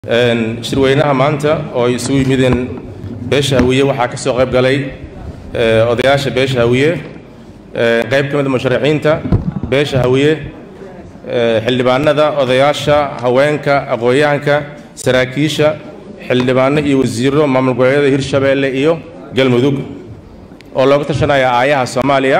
shirweynaha maanta oo ay isugu yimideen beesha hawiye waxaa ka soo qayb galay odayaasha beesha hawiye qayb ka mid a musharaxiinta beesha hawiye xildhibaanada odayaasha haweenka aqoon-yahanka saraakiisha xildhibaano iyo wasiiro maamul goboleedyada hirshabeelle iyo galmudug oo looga tashanaya aayaha soomaaliya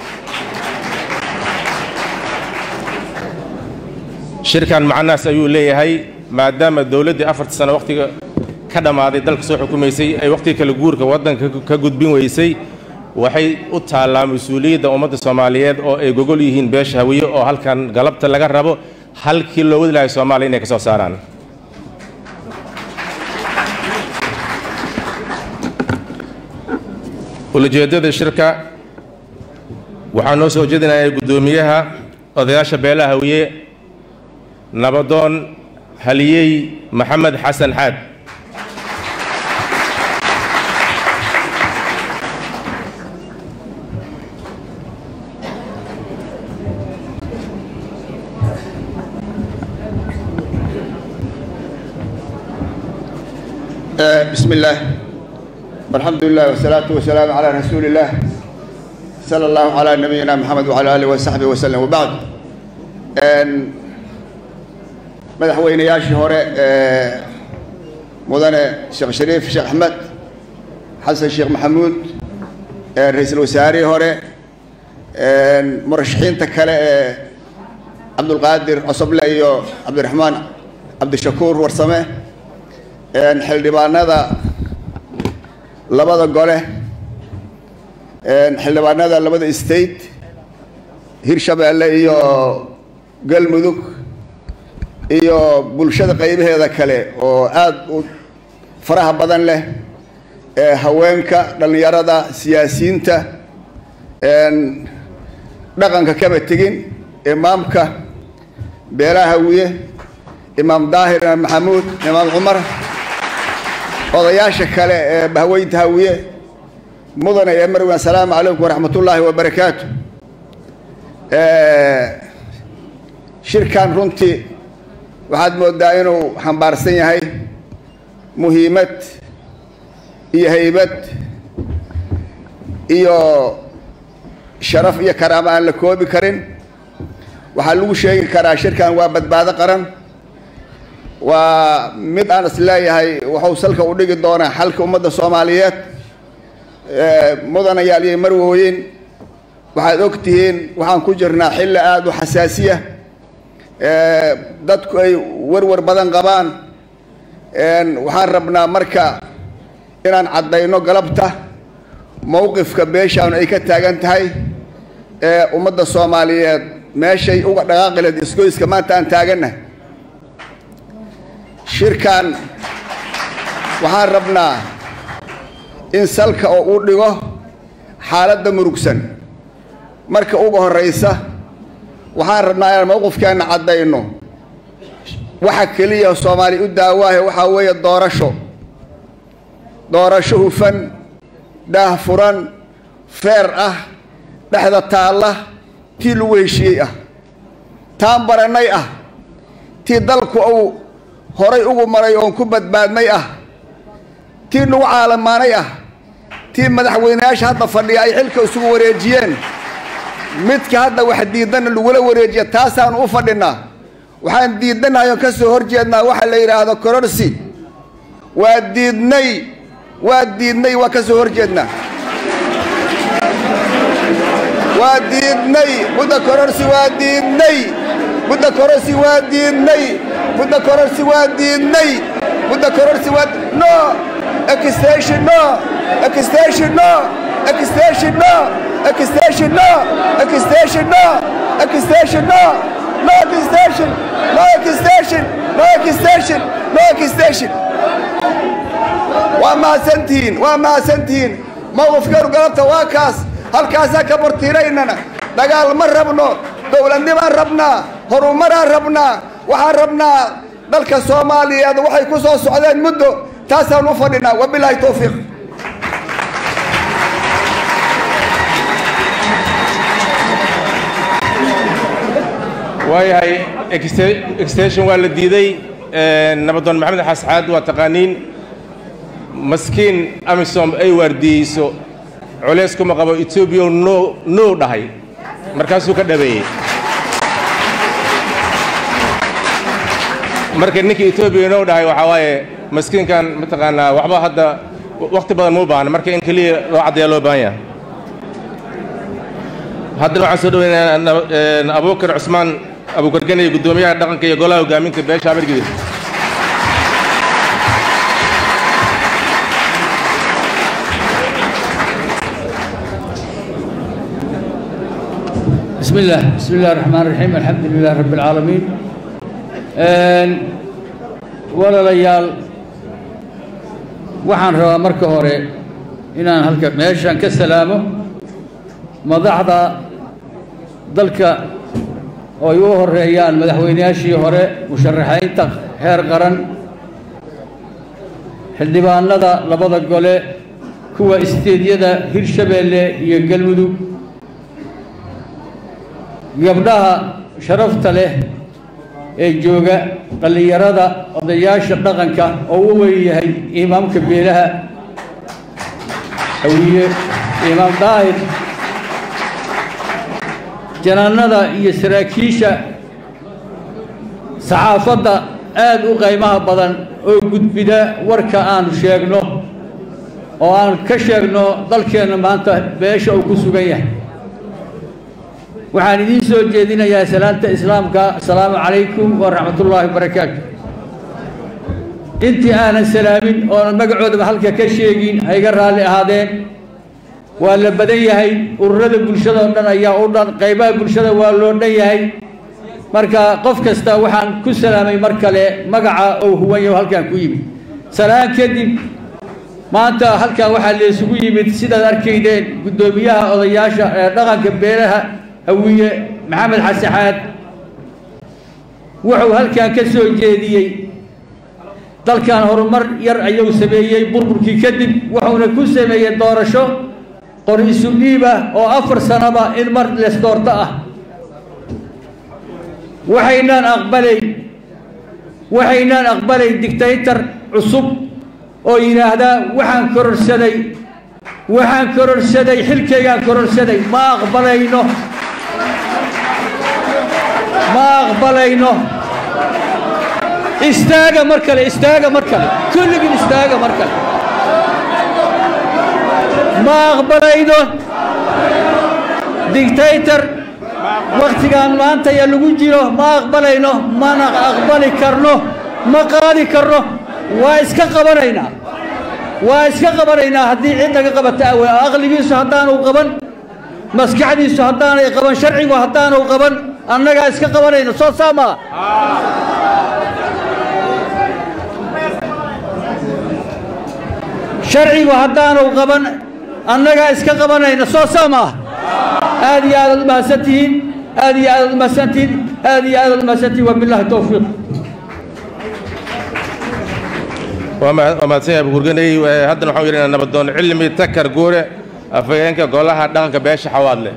shirkan macnahaas ayuu leeyahay maadaama dowladdii afartii sano wakhtiga ka dhammaaday dalka soo xukumaysay ay wakhtiga kale guurka waddanka ka gudbin weysay waxay u taallaa mas-uuliyadda ummadda soomaaliyeed oo ay gogol yihiin beesha hawiye oo halkan galabta laga rabo halkii loo wadi lahay soomaaliya inay ka soo saaraan ulajeeddada shirka waxaa noo soo jeedinaya guddoomiyaha odayaasha beelaha hawiye nabadoon haliyey maxamed xasan xaad بسم الله والحمد لله والصلاة والسلام على رسول الله صلى الله على نبينا محمد وعلى آله وصحبه وسلم وبعد madaxweynayaashii hore ee mudane sheekh shariif sheekh axmed xasan sheekh maxamuud ra-iisul wasaarihii hore murashaxiinta kale ee cabdulqaadir cosoble iyo cabdiraxmaan cabdishakuur warsame xildhibaanada labada gole xildhibaanada labada state hirshabeelle iyo galmudug iyo bulshada qaybaheeda kale oo aada u faraha badan leh ee haweenka dhallinyarada siyaasiyiinta dhaqanka kaba tegin imaamka beelaha hawiye imaam daahir imaam maxamuud imaam cumar odayaasha kale ee bahweynta hawiye mudane ee marwan asalaamu calaykum waraxmat ullaahi wabarakaatu shirkan runtii waxaad moodaa inuu xambaarsan yahay muhiimad iyo haybad iyo sharaf iyo karaamo aan la koobi karin waxaa lagu sheegi karaa shirkan waa badbaado qaran waa mid aan is leeyahay wuxuu salka u dhigi doonaa xalka ummadda soomaaliyeed mudanayaal iyo marwooyin waxaad og tihiin waxaan ku jirnaa xilli aada u xasaasiya dadku ay warwar badan qabaan waxaan rabnaa marka inaan caddayno galabta mowqifka beeshaanu ay ka taagan tahay ee ummadda soomaaliyeed meeshay uga dhaqaaqileed isgoyska maanta aan taagannahay shirkan waxaan rabnaa in salka oo uu dhigo xaaladda murugsan marka uga horraysa waxaan rabnaa inaan mowqifkeenna caddayno waxa keliya soomaaliya u daawaahe waxaa weeye doorasho doorasho hufan daah furan feer ah dhexda taalla tii lagu heshiiyey ah taan barannay ah tii dalku uu horay ugu maray oon ku badbaadnay ah tii lagu caalamaanay ah tii madaxweyneyaasha hadda fadhiya ay xilka isugu wareejiyeen midka hadda wax diidanna lagula wareejiya taasaanu u fadhinaa waxaan diidanahay oon ka soo horjeednaa waxa la yidhaahdo kororsi waa diidnay waa diidnay waa ka soo horjeednaa waa diidnay mudda kororsi waa diidnay mudda kororsi waa diidnay mudda kororsi waa diidnay mudda kororsi waa no extension no extension no extension no extension no extension no extension no no extension no extension no extension no extension waa mahadsantihiin waa mahadsantihiin mowqifkeenu galabta waa kaas halkaasaan ka bartiiraynana dagaal ma rabno dowladnimaan rabnaa horumaraan rabnaa waxaan rabnaa dalka soomaaliyeed waxay ku soo socdeen muddo taasaan u fadhinaa wabilaahi towfiiq waayahay extension waa la diiday nabadoon maxamed xasxaad waa taqaaniin maskiin amisom ay waardiyeyso culays kuma qabo etoobiya no no dhahay markaasuu ka dhabeeyey marka ninkii etoobiya no dhahay waxaa waaye maskiinkan mataqaanaa waxba hadda wakhti badan muu baahna marka in keliya loo caddeeyaa loo baahan yahay haddana waxaan soo dhaweynayaa abuukar cusmaan abuukargan iyo guddoomiyaha dhaqanka iyo golaha hogaaminta beesha amargidis بسم الله بسم الله الرحمن الرحيم الحمد لله رب العالمين walaalayaal waxaan rabaa marka hore inaan halka meeshan ka salaamo madaxda dalka oo ay u horeeyaan madaxweynayaashii hore musharaxaynta heer qaran xildhibaanada labada gole kuwa isteedyada hirshabeelle iyo galmudug gabdhaha sharafta leh ee jooga dhallinyarada odayaasha dhaqanka oo u weyn yahay imaamka beelaha hawiye imaam daahir janaanada iyo saraakiisha saxaafadda aad u qaymaha badan oo gudbida warka aanu sheegno oo aan ka sheegno dalkeenna maanta beesha uu ku sugan yahay waxaan idiin soo jeedinayaa salaanta islaamka asalaamu calaykum waraxmatullaahi wabarakaatu intii aanan salaamin oonan magacoodaba halka ka sheegin ha iga raalli ahaadeen waa la badan yahay ururada bulshada oo dhan ayaa u dhan qaybaha bulshada waa loo dhan yahay marka qof kasta waxaan ku salaamay mar kale magaca oo huwan yaho halkaan ku yimid salaan kadib maanta halkan waxaa laysugu yimid sidaad arkaydeen guddoomiyaha odayaasha ee dhaqanka beelaha hawiye maxamed xasaxaad wuxuu halkan ka soo jeediyey dalkan horumar yar ayuu sameeyey burburkii kadib wuxuuna ku sameeyey doorasho qor isu dhiib ah oo afar sanaba in mar lees doorto ah waxaynaan aqbalayn waxaynaan aqbalayn dictator cusub oo yidhaahdaa waxaan kororsaday waxaan kororsaday xilkaygaan kororsaday ma aqbalayno ma aqbalayno istaaga mar kale istaaga mar kale kulligin istaaga mar kale ma aqbalayno dictator wakhtigaan maanta ya lagu jiro ma aqbalayno mana aqbali karno ma qaadi karno waa iska qabanaynaa waa iska qabanaynaa haddii cid laga qabata awe aqligiisu haddaanu qaban maskaxdiisu haddaanay qaban sharcigu haddaanu qaban annagaa iska qabanayna soo saamaa sharcigu haddaanu qaban annagaa iska qabanayna soo saamaa aad iyo aadaad umahadsan tihiin aad iyo aadaad umahadsan tihiin aad iyo aadaad umahadsan tihiin wabillahi towfiiq waa mahadsan yahay abukurganey haddana waxaan yeelina nabadoon cilmi takar guure afhayeenka golaha dhaqanka beesha xawaadle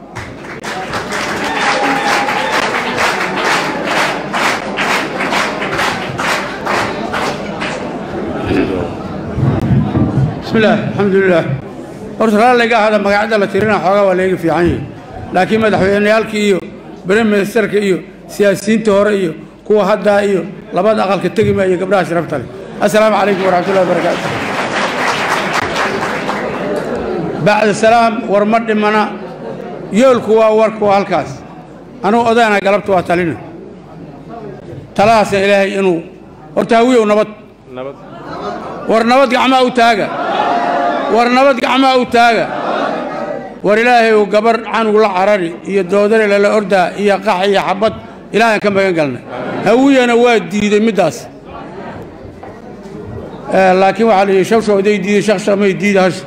بسم الله الحمد لله horta raalliga ahada magacada la tirina xoogaa waa layga fiican yahay laakiin madaxweyneyaalka iyo briministerka iyo siyaasiyiinta hore iyo kuwa haddaa iyo labada aqalka tegi maayo gabdhaha sharafta leh assalaamu calaykum waraxmatullahi wabarakaatu bacda salaam war ma dhimana yoolku waa warku waa halkaas anugu odayna galabta waa talina talahaasna ilaahay inuu horta hawiyow nabad war nabad gacmaa u taaga war nabad gacmaa u taaga war ilaahay uu gabar canug la carari iyo doodare lala ordaa iyo qax iyo xabad ilaahaan ka magan galnay hawiyana waa diiday middaas laakiin waxaa la yidhi shawshaw haday diiday shakshamay diida hasha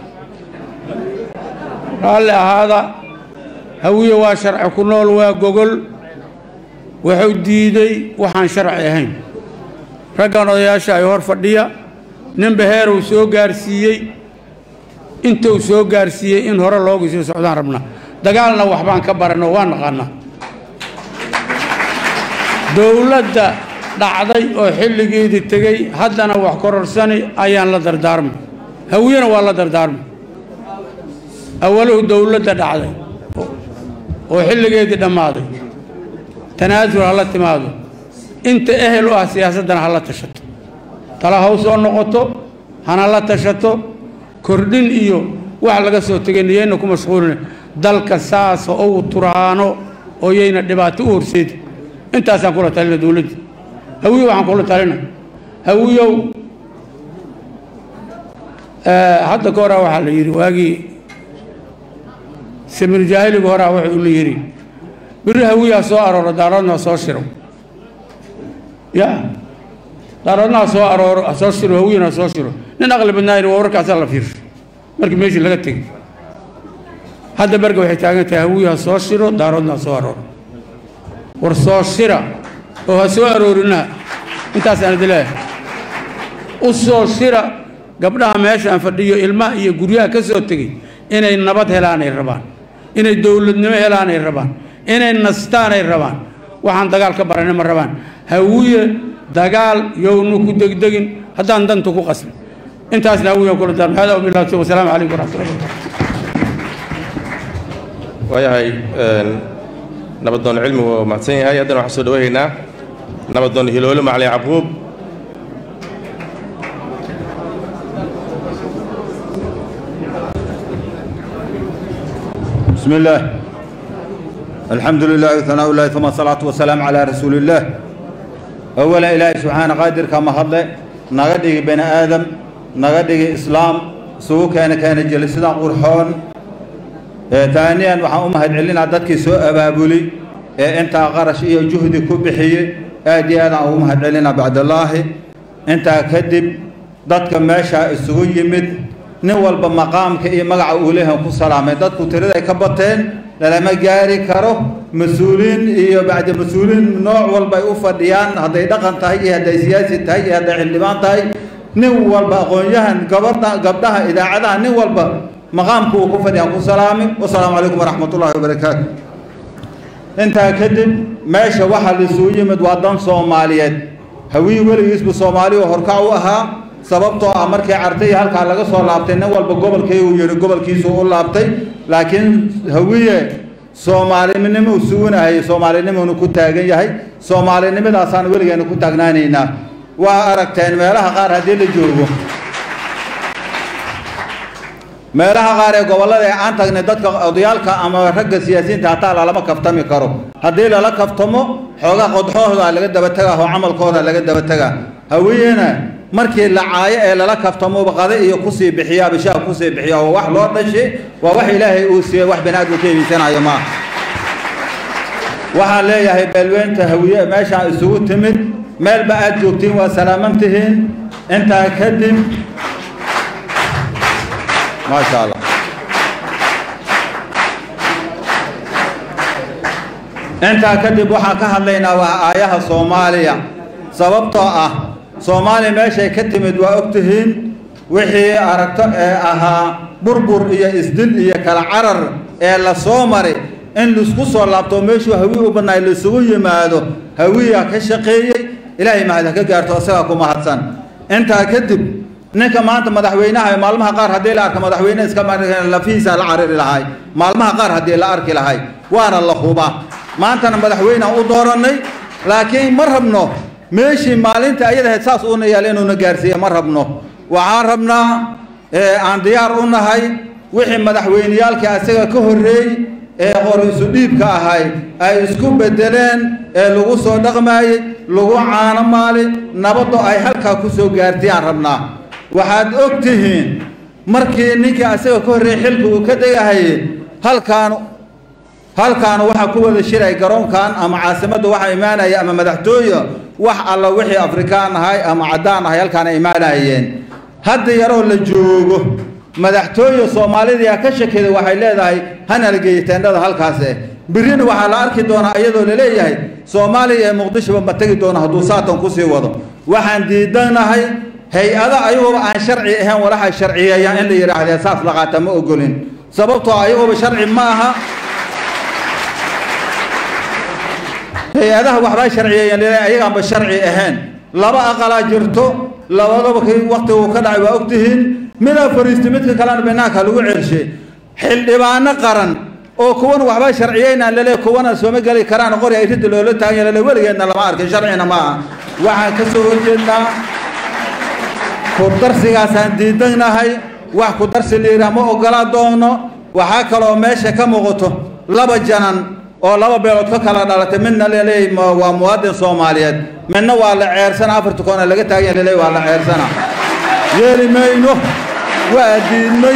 raalli ahaada hawiye waa sharci ku nool waa gogol wuxuu diiday waxaan sharci ahayn raggan odayaasha ay hor fadhiya ninba heeruu soo gaarsiiyey intuu soo gaarsiiyey in hore loogu sii socdaan rabnaa dagaalna waxbaan ka baranno waa naqaanaa dowladda dhacday oo xilligeedii tegey haddana wax kororsani ayaan la dardaarmay hawiyena waa la dardaarmay awaluhu dowladda dhacday oo xilligeedii dhammaaday tanaasul ha la timaado inta ehel u ah siyaasaddana ha la tashato tala haw soo noqoto hana la tashato kordhin iyo wax laga soo tegay niyayna ku mashquulina dalka saasa ou turaano oo yayna dhibaato u horseedi intaasaan kula talina dowladda hawiyo waxaan kula talina hawiyow hadda ka horaa waxaa la yidhi waagii samir jaahiliga horaa wuxuu la yidhi biri hawiyaa soo arooro daaroodna soo shiro ya daaroodna ha soo arooro ha soo shiro hawiyana ha soo shiro nin aqli badnaa yidhi waa warkaasaa la fiirsho markii meeshii laga tegey hadda berga waxay taagan tahay hawiyo ha soo shiro daaroodna ha soo arooro war soo shira oo ha soo aroorinaha intaasaan idi leeyahay u soo shira gabdhaha meeshaan fadhiyo ilmaha iyo guryaha ka soo tegey inay nabad helaanay rabaan inay dowladnimo helaanay rabaan inay nastaanay rabaan waxaan dagaal ka baranay ma rabaan hawiye dagaal yownu ku degdegin haddaan danta ku qasbin intaasna hawiyan kula darma hada wabillahi tawfiiq wasalaamu calaykum waraxmatullahi wabarakatu waayahay nabadoon cilmi waa mahadsan yahay haddana waxaan soo dhawaynaynaa nabadoon hiloole macali yacquub بسم الله الحمد لله وثناء الله ثم الصلاة والسلام على رسول الله أولا إلهي سبحانه قادر كما هضل نغدق بين آدم نغدق إسلام سوء كان كان جلسنا قرحون آه ثانيا وحا أمهد علينا دادك سوء أبابولي آه انت غرش إيه جهدي كبحي آدي أنا أمهد علينا بعد الله انت كذب دادك ماشا السوء يمد nin walba maqaamka iyo magaca uu leeyahay ku salaamay dadku tirada ay ka bateen lalama gaari karo mas-uuliin iyo bacdi mas-uuliin nooc walba ay u fadhiyaan hadday dhaqan tahay iyo hadday siyaasi tahay iyo hadday xildhibaan tahay nin walba aqoon-yahan gabadha gabdhaha idaacadaha nin walba maqaamku uu ku fadhiyaan ku salaami wasalaamu calaykum waraxmatullaahi wabarakaatu intaa kadib meesha waxaa laisugu yimid waa dan soomaaliyeed hawii weligiisbu soomaaliya horkac u ahaa sababtoo ah markii cartay halkaa laga soo laabtay nin walba gobolkay uu yihi gobolkiisu u laabtay laakiin hawiye soomaalinimo sugunahayay soomaalinimonu ku taagan yahay soomaalinimadaasaan weligeena ku taagnaanaynaa waa aragteen meelaha qaar haddii la joogo meelaha qaar ee gobollada ee aan tagnay dadka odayaalka ama ragga siyaasiyiinta hataa lalama kaftami karo haddii lala kaftamo xoogaa qodxooda laga daba tegaa oo camalkooda laga daba tegaa hawiyena markii la caayo ee lala kaftamoba qade iyo kusii bixiya bishaha kusii bixiya oo wax loo dhashay waa wax ilaahay uu siiyey wax bani aadamka iibiysanayo maaha waxaan leeyahay beelweynta hawiye meeshaan isugu timid meelba aad joogtiin waa salaaman tihiin intaa kadib maasha allah intaa kadib waxaan ka hadlaynaa waa aayaha soomaaliya sababtoo ah soomaaliya meeshay ka timid waa og tihiin wixii aragto ee ahaa burbur iyo isdil iyo kala carar ee la soo maray in laisku soo laabto meeshuu hawi u badnaay laisugu yimaado hawiya ka shaqeeyey ilaahay mahad ha ka gaarto isagaa ku mahadsan intaa kadib ninka maanta madaxweynaha maalmaha qaar haddii la arka madaxweyne iska lafihiisa la cariri lahay maalmaha qaar haddii la arki lahay waana la hubaa maantana madaxweynaan u doorannay laakiin ma rabno meeshii maalinta ayadahayd saas uuna yaal inuuna gaarsiiya ma rabno waxaan rabnaa aan diyaar u nahay wixii madaxweyneyaalkii asaga ka horreey ee qorisu dhiibka ahay ay isku bedeleen ee lagu soo dhaqmaayey lagu caano maali nabaddo ay halkaa ku soo gaartiyaan rabnaa waxaad og tihiin markii ninkii asaga ka horreeyey xilka uu ka degahaye halkaan halkaanu waxaa ku wada shiray garoonkan ama caasimadda waxaa imaanaya ama madaxtooye wax alla wixii afrikaan ahay ama caddaan ahay halkaana imaanayeen hadda yaroo la joogo madaxtooye soomaalidaa ka shakeeda waxay leedahay hana la geeyo teendhada halkaase birina waxaa la arki doonaa iyadoo la leeyahay soomaaliya ee muqdishoba ma tegi doono hadduu saatan kusii wado waxaan diidanahay hay-ada ayagooba aan sharci ahayn walaxa sharciyeeyaan in la yidhaahdee saas la qaata ma ogolin sababtoo ayagooba sharci ma aha hay-adaha waxbaa sharciyeeyeen laleeyahay ayagaanba sharci ahayn laba aqalaa jirto labadaba kii waktiga uu ka dhacay waa ogtihiin midaa fariistay midka kalena banaanka lagu celshay xildhibaano qaran oo kuwan waxbaa sharciyeynaan laleeyahay kuwana sooma geli karaan qori ay ridda loola taagan laleeyahay weligeedna lama arkin sharcina ma aha waxaan ka soo horjeednaa ku darsigaasaan diidanahay wax ku darsi liiraa ma ogola doono waxaa kaloo meesha ka muuqato laba janan oo laba beelood ka kala dhalatay midna laleeyahay ma- waa muwaadin soomaaliyeed midna waa la ceersana afarta koona laga taagan laleeyahay waa la ceersana yeeli mayno waa diidnay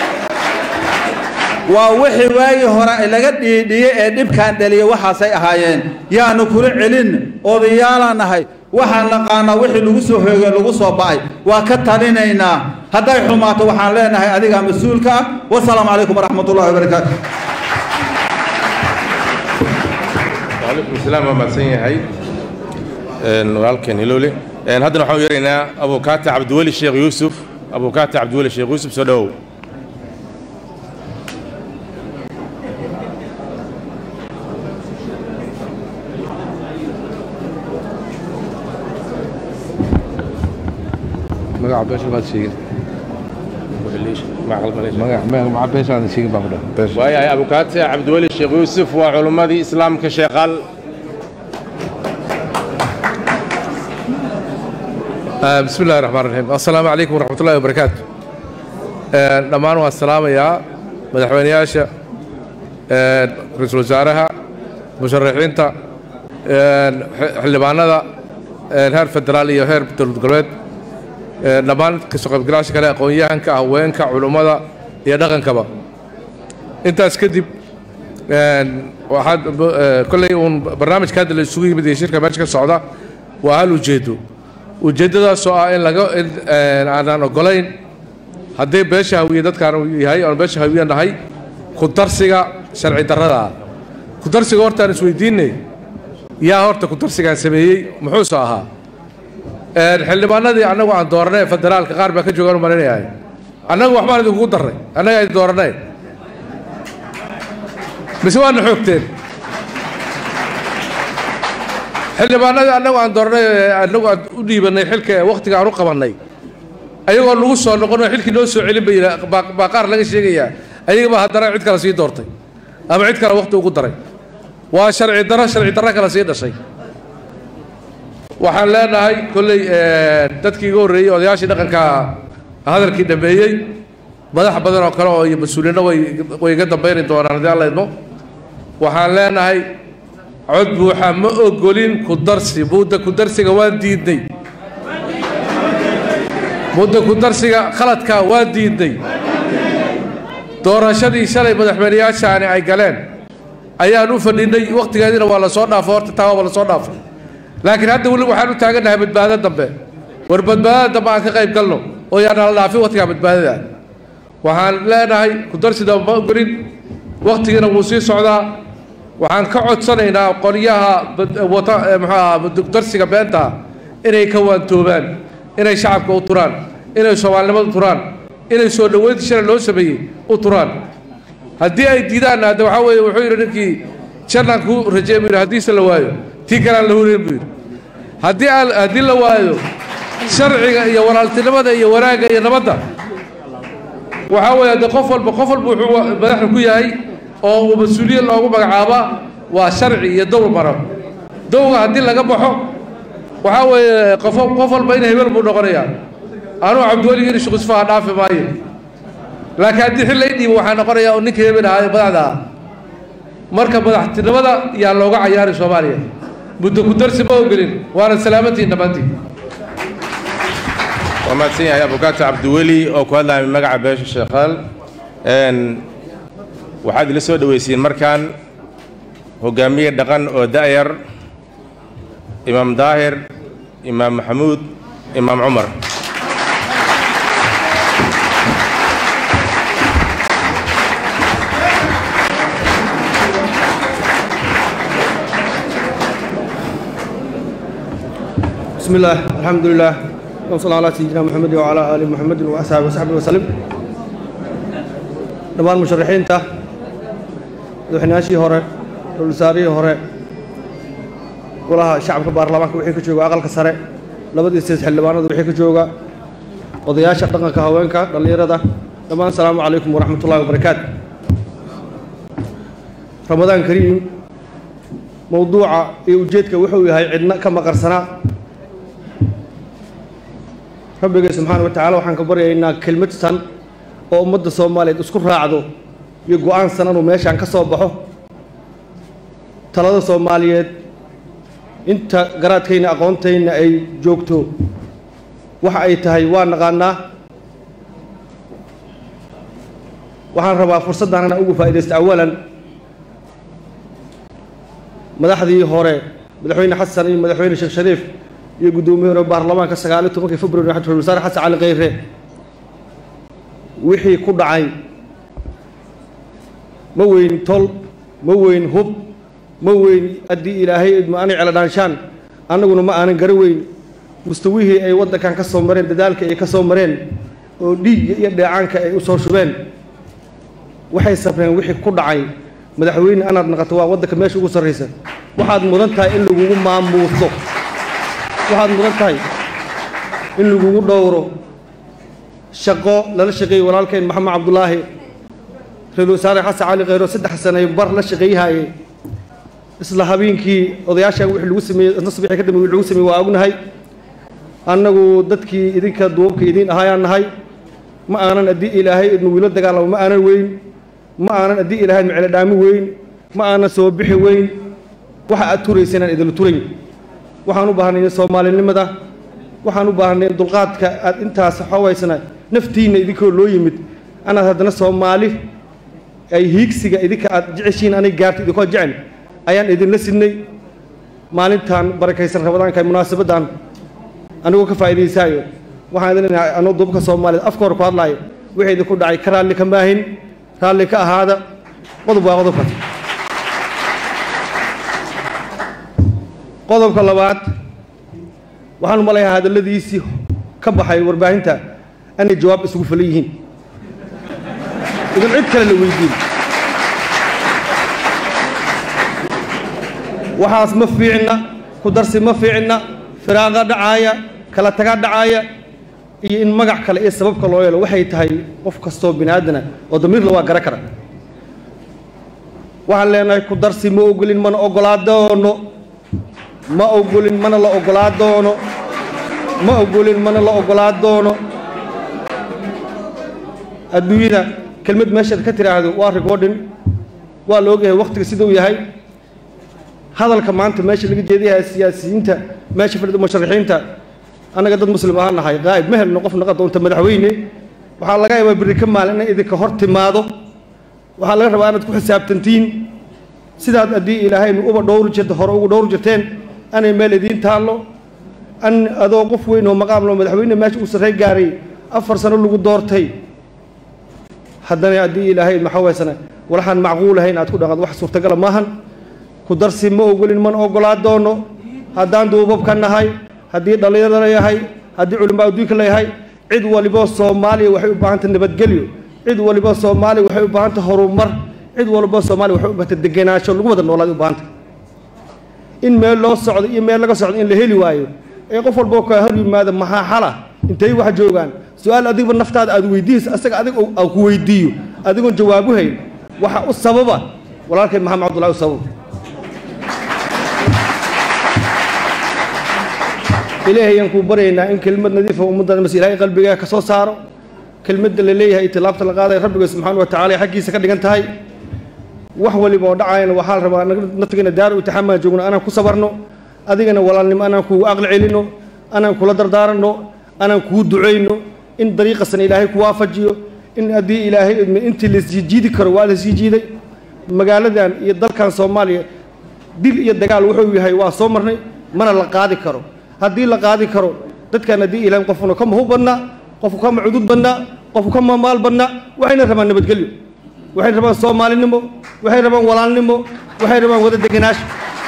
waa wixii waagii hore laga dhiidhiyey ee dhibkaan dhaliyey waxaasay ahaayeen yaanu kula celin odayaalaan nahay waxaan naqaanaa wixii lagu soo hoogay lagu soo ba'ay waa ka talinaynaa hadday xumaato waxaan leenahay adigaa mas-uulka ah wasalaamu calaykum waraxmat ullahi wabarakaatu waalaikum salaam waa mahadsan yahay Een, walaalkeen hiloole Een, haddana waxaan u yeeraynaa abukaata cabdiweli sheekh yuusuf abukaata cabdiweli sheekh yuusuf soo dhowow magaca beesha baad sheegin Magaca qalbaleysha. magaca magaca beesha aan sheegin baan ku dhahay beesha waayahay abukaata cabdiweli sheekh yuusuf waa culummadii islaamka sheeqaal آه، بسم الله الرحمن الرحيم السلام عليكم ورحمة الله وبركاته آه، dhammaan waan salaamayaa madaxweyneyaasha آه، ra-iisul wasaaraha musharaxiinta آه، xildhibaanada آه، heer federaal iyo heer dowlad goboleed آه، dhammaan kasoo qaybgalaasha kale aqoon-yahanka haweenka culummada iyo dhaqankaba intaas kadib een, waxaad eh, kolley uun barnaamijka hadda la isugu yimid iyo shirka meesha ka socda waa hal ujeedo ujeeddadaasoo ah in laga in een, aanan ogolayn haddii beesha hawiye dadkaan uu yahay oon beesha hawiye nahay ku darsiga sharci darrada ah ku darsiga hortaan isweydiinay yaa horta ku darsigaan sameeyey muxuuse ahaa Een, xildhibaanadii annagu aan dooranay ee federaalka qaar baa ka joogaan u malaynayahay annagu waxbaan idinkugu darray annaga idin dooranay mise waana xoogteen xildhibaanadii annagu aan dooranay ee annagu aan u dhiibanay xilka ee wakhtiga aan u qabannay ayagoo lagu soo noqon oo xilkii noo soo celin bay yidhaa- baa baa qaar laga sheegayaa ayagaba haddana cid kale sii doortay ama cid kale wakhti ugu daray waa sharci darro sharci darro kale sii dhashay waxaan leenahay kolley eh, dadkii iga horreeyey odayaashii dhaqanka hadalkii dhameeyey madax badan oo kale oo iyo mas-uuliyiinna way way iga dambayni doonaan haddii alla idmo waxaan leenahay cod buuxa ma ogolin ku darsi mudda ku darsiga waan diidnay mudda ku darsiga khaladkaa waan diidnay doorashadii shalay madaxweyneyaashaani ay galeen ayaan u fadhinay wakhtigeediina waa la soo dhaafay horta taa waa la soo dhaafay laakiin hadda weli waxaan u taagannahay badbaado dambe war badbaadada dambe aan ka qayb galno oo yaan la dhaafin wakhtigaa badbaadada waxaan leenahay ku darsida ma ogolin wakhtigiina wuu sii socdaa waxaan ka codsanaynaa qolyaha bad- wata eh, muxuu ahaa darsiga beenta inay ka waantoobaan inay shacabka u turaan inay soomaalinimada u turaan inay soo dhoweynta shalay loo sameeyey u turaan haddii ay diidaan hadda waxaa weeye wuxuu yidhi ninkii jannaan kuu rajeey buu yidhi haddiise la waayo tii kalean la hunayn buu yidhi haddii aan haddii la waayo sharciga iyo walaaltinimada iyo wanaagga iyo nabadda waxaa weeye de qof walba qof walba wuxuu wa- madaxda ku yahay oo uu mas-uuliyad loogu magacaaba waa sharci iyo dowl maro dowga haddii laga baxo waxaa weeye qof qof walba in hebel buu noqonayaa anuu cabdiweli in shuqisfaha dhaafi maayo laakiin haddii xil lay dhiibo waxaa noqonayaa oo ninka hebel ahaa ee madaxda ah marka madaxtinimada yaa looga cayaari soomaaliya muddo ku darsi ma ogelin waana salaamantiin dhammaantiin waa mahadsan yahay abukaata cabdiweli oo ku hadlaya magaca beesha sheekhaal Een, waxaad ila soo dhoweysiin markaan hogaamiye dhaqan oo da'yar imaam daahir imaam maxamuud imaam cumar بسم الله الحمد لله وصلى على سيدنا محمد وعلى آل محمد وأصحابه وصحبه وسلم dhammaan musharaxiinta madaxweynayaashii hore ra-iisul wasaarihii hore golaha shacabka baarlamaanka wixii ka jooga aqalka sare labadii sideed xildhibaanada wixii ka jooga odayaasha dhaqanka haweenka dhallinyarada dhammaan asalaamu calaykum waraxmatullahi wabarakaatu ramadaan kariim mowduuca iyo ujeedka wuxuu yahay cidna ka maqarsanaa rabbigay subxaana wa tacaala waxaan ka baryaynaa kelmad san oo ummadda soomaaliyeed isku raacdo iyo go-aan san inuu meeshaan ka soo baxo talada soomaaliyeed inta garaadkayna aqoontayna ay joogto waxa ay tahay waa naqaanaa waxaan rabaa fursaddan inaan ugu faa'iidaysta awalan madaxdii hore madaxweyne xasan iyo madaxweyne sheekh shariif iyo guddoomiye hore baarlamaanka sagaaliyo tobankii february ra-iisul wasaare xasan cali kheyre wixii ku dhacay ma weyn tol ma weyn hub ma weyn haddii ilaahay idma anay celadhaanshaan annaguna ma aanan gara weyn mustawihii ay waddankan ka soo mareen dadaalka ay ka soo mareen oo dhiigga iyo dheecaanka ay u soo shubeen waxay sabreen wixii ku dhacay madaxweyne anaad naqato waa waddanka meesha ugu sarraysa waxaad mudan tahay in lagugu maamuuso waxaad mudan tahay in lagugu dhowro shaqo lala shaqeeyey walaalkeen maxamed cabdulaahi ra-isul wasaare xasan cali kheyro saddex sanay bar la shaqeeyahayey isla habeenkii odayaashan wixii lagu sameeyey isna subaxii ka dambe wixii lagu sameeyey waa ognahay annagu dadkii idinka duubabka idiin ahaayaan nahay ma aanan haddii ilaahay idnu wiilo dagaalamo ma aanan weyn ma aanan haddii ilaahay miclo dhaami weyn ma aanan soo bixi weyn waxa aad turaysa inaan idinla turayn waxaan u baahnay soomaalinimada waxaan u baahnay dulqaadka aad intaas xoogaysana naftiinna idinkoo loo yimid anaad haddana soomaali ay hiigsiga idinka aad jeceshiin anay gaarta idinkoo jecel ayaan idinla sidnay maalintan barakaysan rabadaanka munaasabaddan anigoo ka faa'iidaysaayo waxaan idin lenahay anoo duubka soomaaliyeed afka hor ku hadlaayo wixii idinku dhacay ka raalli ka maahin raalli ka ahaada qodob waa qodobka qodobka labaad waxaan u malayaa hadalladiisii ka baxay warbaahinta anay jawaab isugu falan yihiin idan cid kale la weydiin waxaas ma fiicna ku darsi ma fiicna firaaqa dhacaaya kala taga dhacaaya iyo in magac kale iyo sababka loo yeelo waxay tahay qof kastoo bini aadana oo damiirla waa gara kara waxaan leenahay ku darsi ma ogolin mana ogolaa doono ma ogolin mana la ogolaa doono ma ogolin mana la ogolaa doono adduunyada kelmad meeshaad ka tiraahdo waa recording waa la ogyahay wakhtiga siduu yahay hadalka maanta meesha laga jeedayahay siyaasiyiinta meesha fadhida musharaxiinta annaga dad muslim ahaan nahay qaa'ib ma helno qof naqa doonta madaxweyne waxaa laga yaabaa berri ka maalin inay idinka hor timaado waxaa laga rabaa inaad ku xisaabtantiin sidaad haddii ilaahaynu uba dhowri jirta hore ugu dhowri jirteen anay meel idiin taallo an adoo qof weyn oo maqaam loo madaxweyne meesha uu sarrey gaaray afar sano lagu doortay haddana haddii ilaahay maxaa waysana walaxaan macquul ahayn aad ku dhaqad wax suurtagala maahan ku darsi ma ogolin mana ogolaa doono haddaan duubabka nahay haddii dhallinyaro la yahay haddii culimaa adduunka la yahay cid waliboo soomaaliya waxay u baahantay nabadgelyo cid waliboo soomaaliya waxay u baahantay horumar cid waliboo soomaaliya waxay u baahantay degenaansho lagu wada noolaad u baahantay in meel loo socdo iyo meel laga socdo in la heli waayo ee qof walboo kaa hor yimaada maxaa xala intay wax joogaan su-aal adigba naftaada aad weydiiyeysa asaga adig aan ku weydiiyo adigoon jawaabu hayn waxa u sababa walaalkay maxamed cabdullahi u sababa ilaahay ayaan kuu baryaynaa in kelmad nadiifa ummaddan mas ilaahay qalbigaaga ka soo saaro kelmadda la leeyahay itilaabta la qaadaya rabbiga subxaana wa tacala ay xaggiisa ka dhigan tahay wax waliba oo dhacayana waxaa la rabaa naftigana daar u taxamaan joogno anaan ku sabarno adigana walaalnimo anaan kugu aqli celino anaan kula dardaaranno anaan kuu ducayno in dariiqasan ilaahay ku waafajiyo in haddii ilaahay idmo intii lasii jiidi karo waa lasii jiiday magaaladan iyo dalkan soomaaliya dil iyo dagaal wuxuu yahay waa soo marnay mana la qaadi karo haddii la qaadi karo dadkan haddii ilahay qofuna kama hub badna qofku kama cudud badna qofku kama maal badna waxayna rabaan nabadgelyo waxay rabaan soomaalinimo waxay rabaan walaalnimo waxay rabaan wada degenaash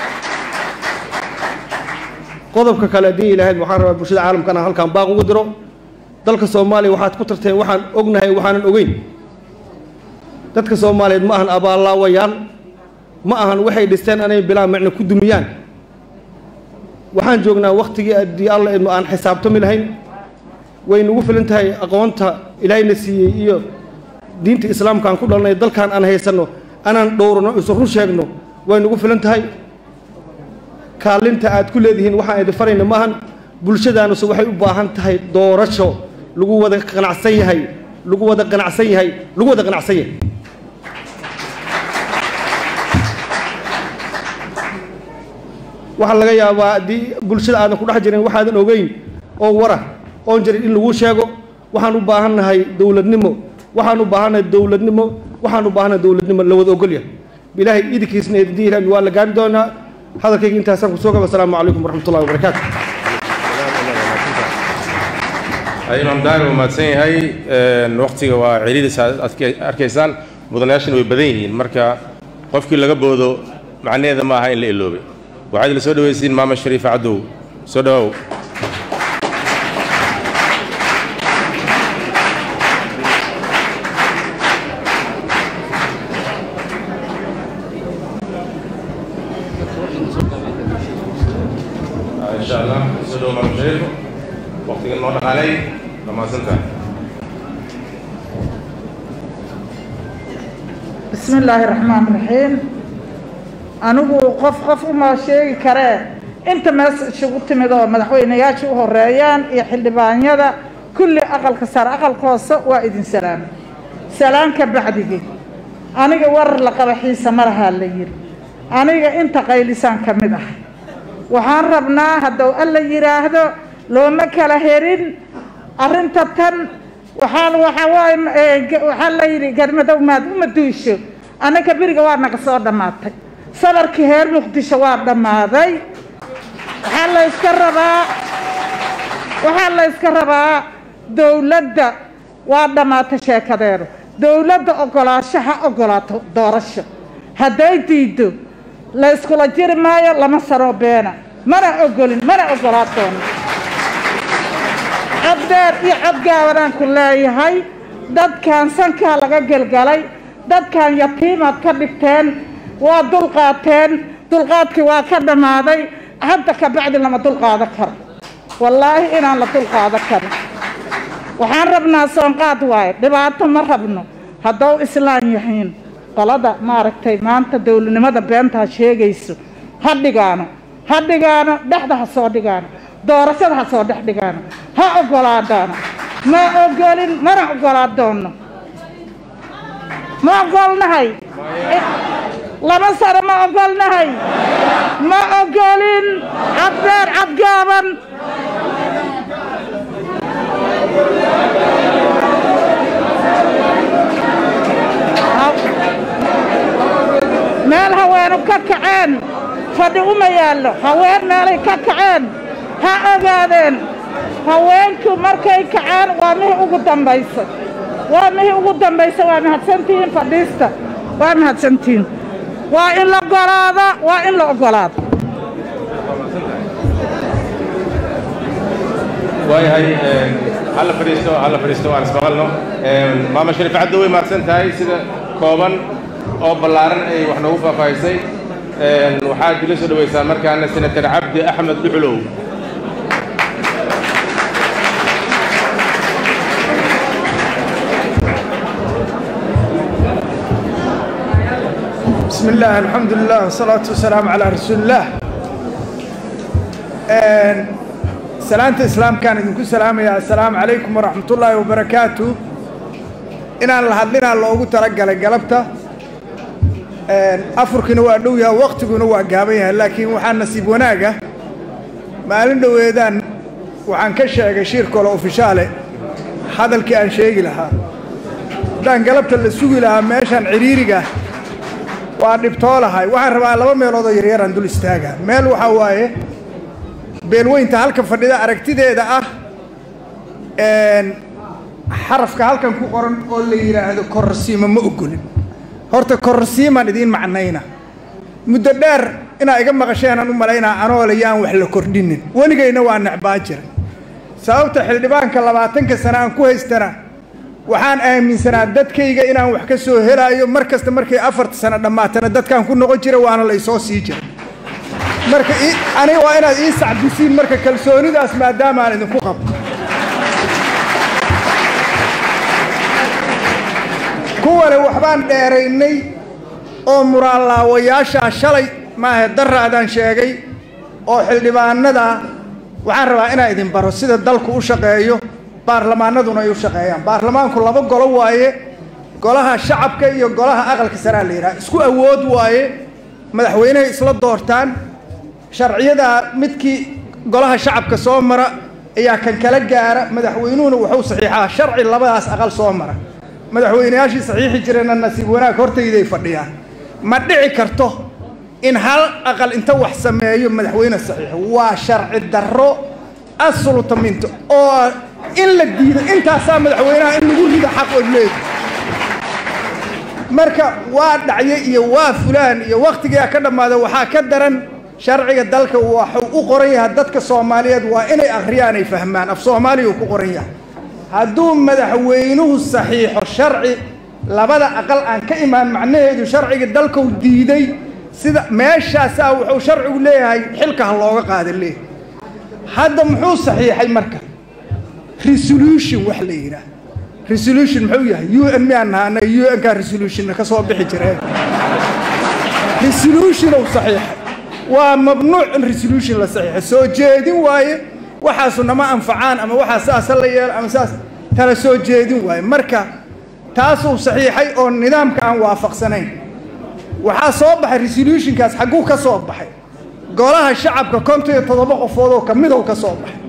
qodobka kale haddii ilaahayd waxaan rabaa bulshada caalamka inaan halkaan baaq ugu diro dalka soomaaliya waxaad ku tarteen waxaan ognahay waxaanan ogeyn dadka soomaaliyeed ma ahan abaallaawayaal ma ahan waxay dhisteen anay bilaa macna ku dumiyaan waxaan joognaa wakhtigii haddii alla idmo aan xisaabtami lahayn way nagu filan tahay aqoonta ilaahayna siiyey iyo diinta islaamka aan ku dhalnay dalkan aan haysanno anaan dhowrno isu run sheegno way nagu filan tahay kaalinta aad ku leedihiin waxaan idin farayna maahan bulshadaanuse waxay u baahan tahay doorasho lagu wada qanacsan yahay lagu wada qanacsan yahay lagu wada qanacsan yahay waxaa laga yaabaa haddii bulshada aadan ku dhex jirin waxaadan ogeyn oo wara oon jirin in lagu sheego waxaan u baahannahay dowladnimo waxaan u baahannahay dowladnimo waxaan u baahannahay dowladnimo la wada ogolyahay ilaahay idinkiisna idin waa la gaari doonaa hadalkayga intaasaan kusoo gaba asalaamu calaykum waraxmatullahi wabarakaatu imaam daari waa mahadsan yahay waktiga waa celidiisa aad arkaysaan mudanayaashana way badan yihiin marka qofkii laga boodo macnaheeda ma aha in la iloobay waxaad la soo dhawaysiin maama shariifa cadow soo dhawow insha allah soo dhawow maama shariifo waqtiga noo dhaqaalay dhammaansantahay بسم الله الرحمن الرحيم anigu qof qof uma sheegi karee inta mees isugu timid oo madaxweynayaasha u horeeyaan iyo xildhibaanyada kulli aqalka sare aqalka hoose waa idin salaamay salaanka bacdigii aniga warar la qaba xiisa ma lahaa la yidhi aniga inta qaylisaan ka mid ah waxaan rabnaa hadduu alla yidhaahdo looma kala herin arrinta tan waxaan waxaa waaye waxaa la yidhi garmadow maad uma duusho annaka beriga waa naga soo dhammaatay sabarkii heer muqdisho waa dhammaaday waxaa la yska rabaa waxaa la yska rabaa dowladda waa dhammaatay sheekadeedu dowladda ogolaasho ha ogolaato doorasho hadday diiddo la yskula jiri maayo lama saroo beena mana ogolin mana ogolaa doono coddeer iyo codgaabanaan ku leeyahay dadkan sankaa laga gelgalay dadkan yatiimaad ka dhigteen waa dulqaateen dulqaadkii waa ka dhammaaday hadda ka bacdi lama dulqaado karo wallaahi inaan la dulqaado karin waxaan rabnaa soonqaad waaye dhibaato ma rabno haddou islaan yahiin qolada maaragtay maanta dowladnimada beentaa sheegayso ha dhigaano ha dhigaano dhexda ha soo dhigaano doorashada ha soo dhex dhigaano ha ogolaadaano ma ogolin mana ogolaa doono ma ogolnahay lama sano ma ogolnahay ma ogolin cabdeer cadgaaban meel haweenu ka kaceen fadhi uma yaallo haween meelay ka kaceen ha ogaadeen haweenku markay kaceen waa mihii ugu dambaysa waa mihii ugu dambaysa waa mahadsantihiin fadhiista waa mahadsantihiin waa in la ogolaado waa in la ogolaado waayahay halla fadhiisto halla fadhiisto waan ismaqalno maama shariif caddo way mahadsan tahay sida kooban oo ballaaran ay wax noogu faahfaahisay waxaad ila soo dhaweysaan markaana senatar cabdi axmed dhuxulow بسم الله الحمد لله والصلاة والسلام على رسول الله سلامة إسلام كان إذنكم سلام يا السلام عليكم ورحمة الله وبركاته إن الله لنا الله ترجع قلبته أفركنا وأدويا وقتنا وأجابيها لكن وحنا نسيب وناقة ما لنا ويدان وعن كشة شير كلا أوفيشالي هذا الكيان شيء لها دان قلبت اللي سوي لها ماشان عريرقة waa dhibtoolahay waxaan rabaa laba meeloodoo yaryaraan dul istaaga meel waxaa waaye beelweynta halka fadhida aragtideeda ah xarafka halkan ku qoran oo la yidhaahdo kororsiima ma ogolin horta kororsiimaan idiin macnayna muddo dheer inaa iga maqasheenaan u malaynaa anoole yaan wax la kordhinin weligayna waa necbaan jiray sababta xildhibaanka labaatanka sane aan ku haystana waxaan aaminsanaa dadkayga inaan wax ka soo helaayo mar kasta markay afarta sano dhammaatana dadkaan ku noqon jira waana la isoo sii jira marka aniga waa inaad ii sacbisiin marka kalsoonidaas maadaama aan idinku qabo kuwane waxbaan dheeraynay oo muraalaawayaashaa shalay maahe daraadaan sheegay oo xildhibaanada waxaan rabaa inaan idin baro sida dalku u shaqeeyo baarlamaanaduna ay u shaqeeyaan baarlamaanku laba golo waaye golaha shacabka iyo golaha aqalka saraa la yidhaha isku awood waaye madaxweynehay isla doortaan sharciyada midkii golaha shacabka soo mara ayaa kan kala gaara madaxweynuhuna wuxuu saxiixaa sharci labadaas aqal soo mara madaxweyneyaashii saxiixi jireenna nasiib wanaag hortayday fadhiyaan ma dhici karto in hal aqal inta wax sameeyo madaxweyne saxiixo waa sharci darro assulutaminto oo in la diido intaasaa madaxweynaha in lagu rido xaq oo leedi marka waa dhacye iyo waa fulaan iyo wakhtigaa ka dhammaada waxaa ka daran sharciga dalka waxuu u qoran yahay dadka soomaaliyeed waa inay akhriyaan ay fahmaan af soomaaliya uu ku qoran yahay hadduu madaxweynuhu saxiixo sharci labada aqal aan ka imaan macnaheedu sharciga dalkau diiday sida meeshaasaa wuxuu sharcigu leeyahay xilka ha looga qaada leeyahay hadda muxuu saxiixay marka resolution wax la yidhaah resolution muxuu yahay u n miyaan nahaana u n kaa resolutionna ka soo bixi jireen resolution uu saxiixay waa mamnuuc in resolution la saxiixo soo jeedin waaye waxaasu nama anfacaan ama waxaa saasa la yeelo ama saas tala soo jeedin waaye marka taasuu saxiixay oo nidaamka aan waafaqsanayn waxaa soo baxay resolutionkaas xagguu ka soo baxay golaha shacabka konton iyo toddoba qofood oo kamidow ka soo baxay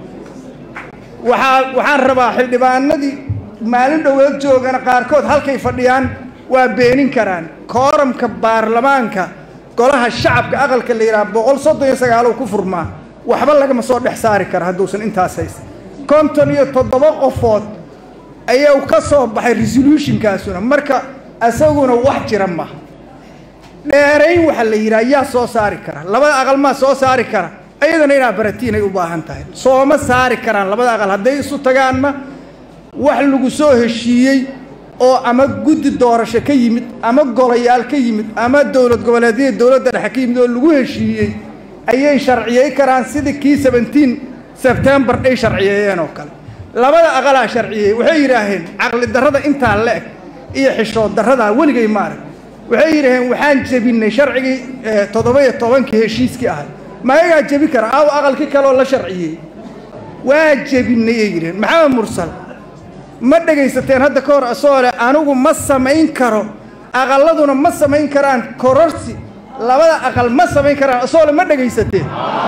waxaa waxaan rabaa xildhibaanadii maalin dhoweed joogana qaarkood halkay fadhiyaan waa beenin karaan kooramka baarlamaanka golaha shacabka aqalka la yidhaha boqol soddon iyo sagaalow ku furmaa waxba lagama soo dhex saari kara hadduusan intaas haysan konton iyo toddoba qofood ayuu ka soo baxay resolutionkaasuna marka isaguna wax jira maha dheerayn waxaa la yidhaha yaa soo saari kara labada aqal maa soo saari kara ayadana inaa baratiin ay u baahan tahay sooma saari karaan labada aqal hadday isu tagaanna wax lagu soo heshiiyey oo ama guddi doorasho ka yimid ama golayaal ka yimid ama dowlad goboleedyada dowladda dhexe ka yimid oo lagu heshiiyey ayay sharciyey karaan sidii kii seventeen sebtembar ay sharciyeeyeen oo kale labada aqalaa sharciyey waxay yidhaaheen caqli darrada intaa la-eg iyo xishood darradaa weligay maarag waxay yidhaaheen waxaan jebinay sharcigii toddoba iyo tobankii heshiiskii ahay mayagaa jebi kara aaw aqalkii kaleoo la sharciyey waa jebinay ay yidhaheen maxamed mursal ma dhegaysateen hadda ka hor asoo leh anigu ma samayn karo aqalladuna ma samayn karaan kororsi labada aqal ma samayn karaan asoo le ma dhegaysateen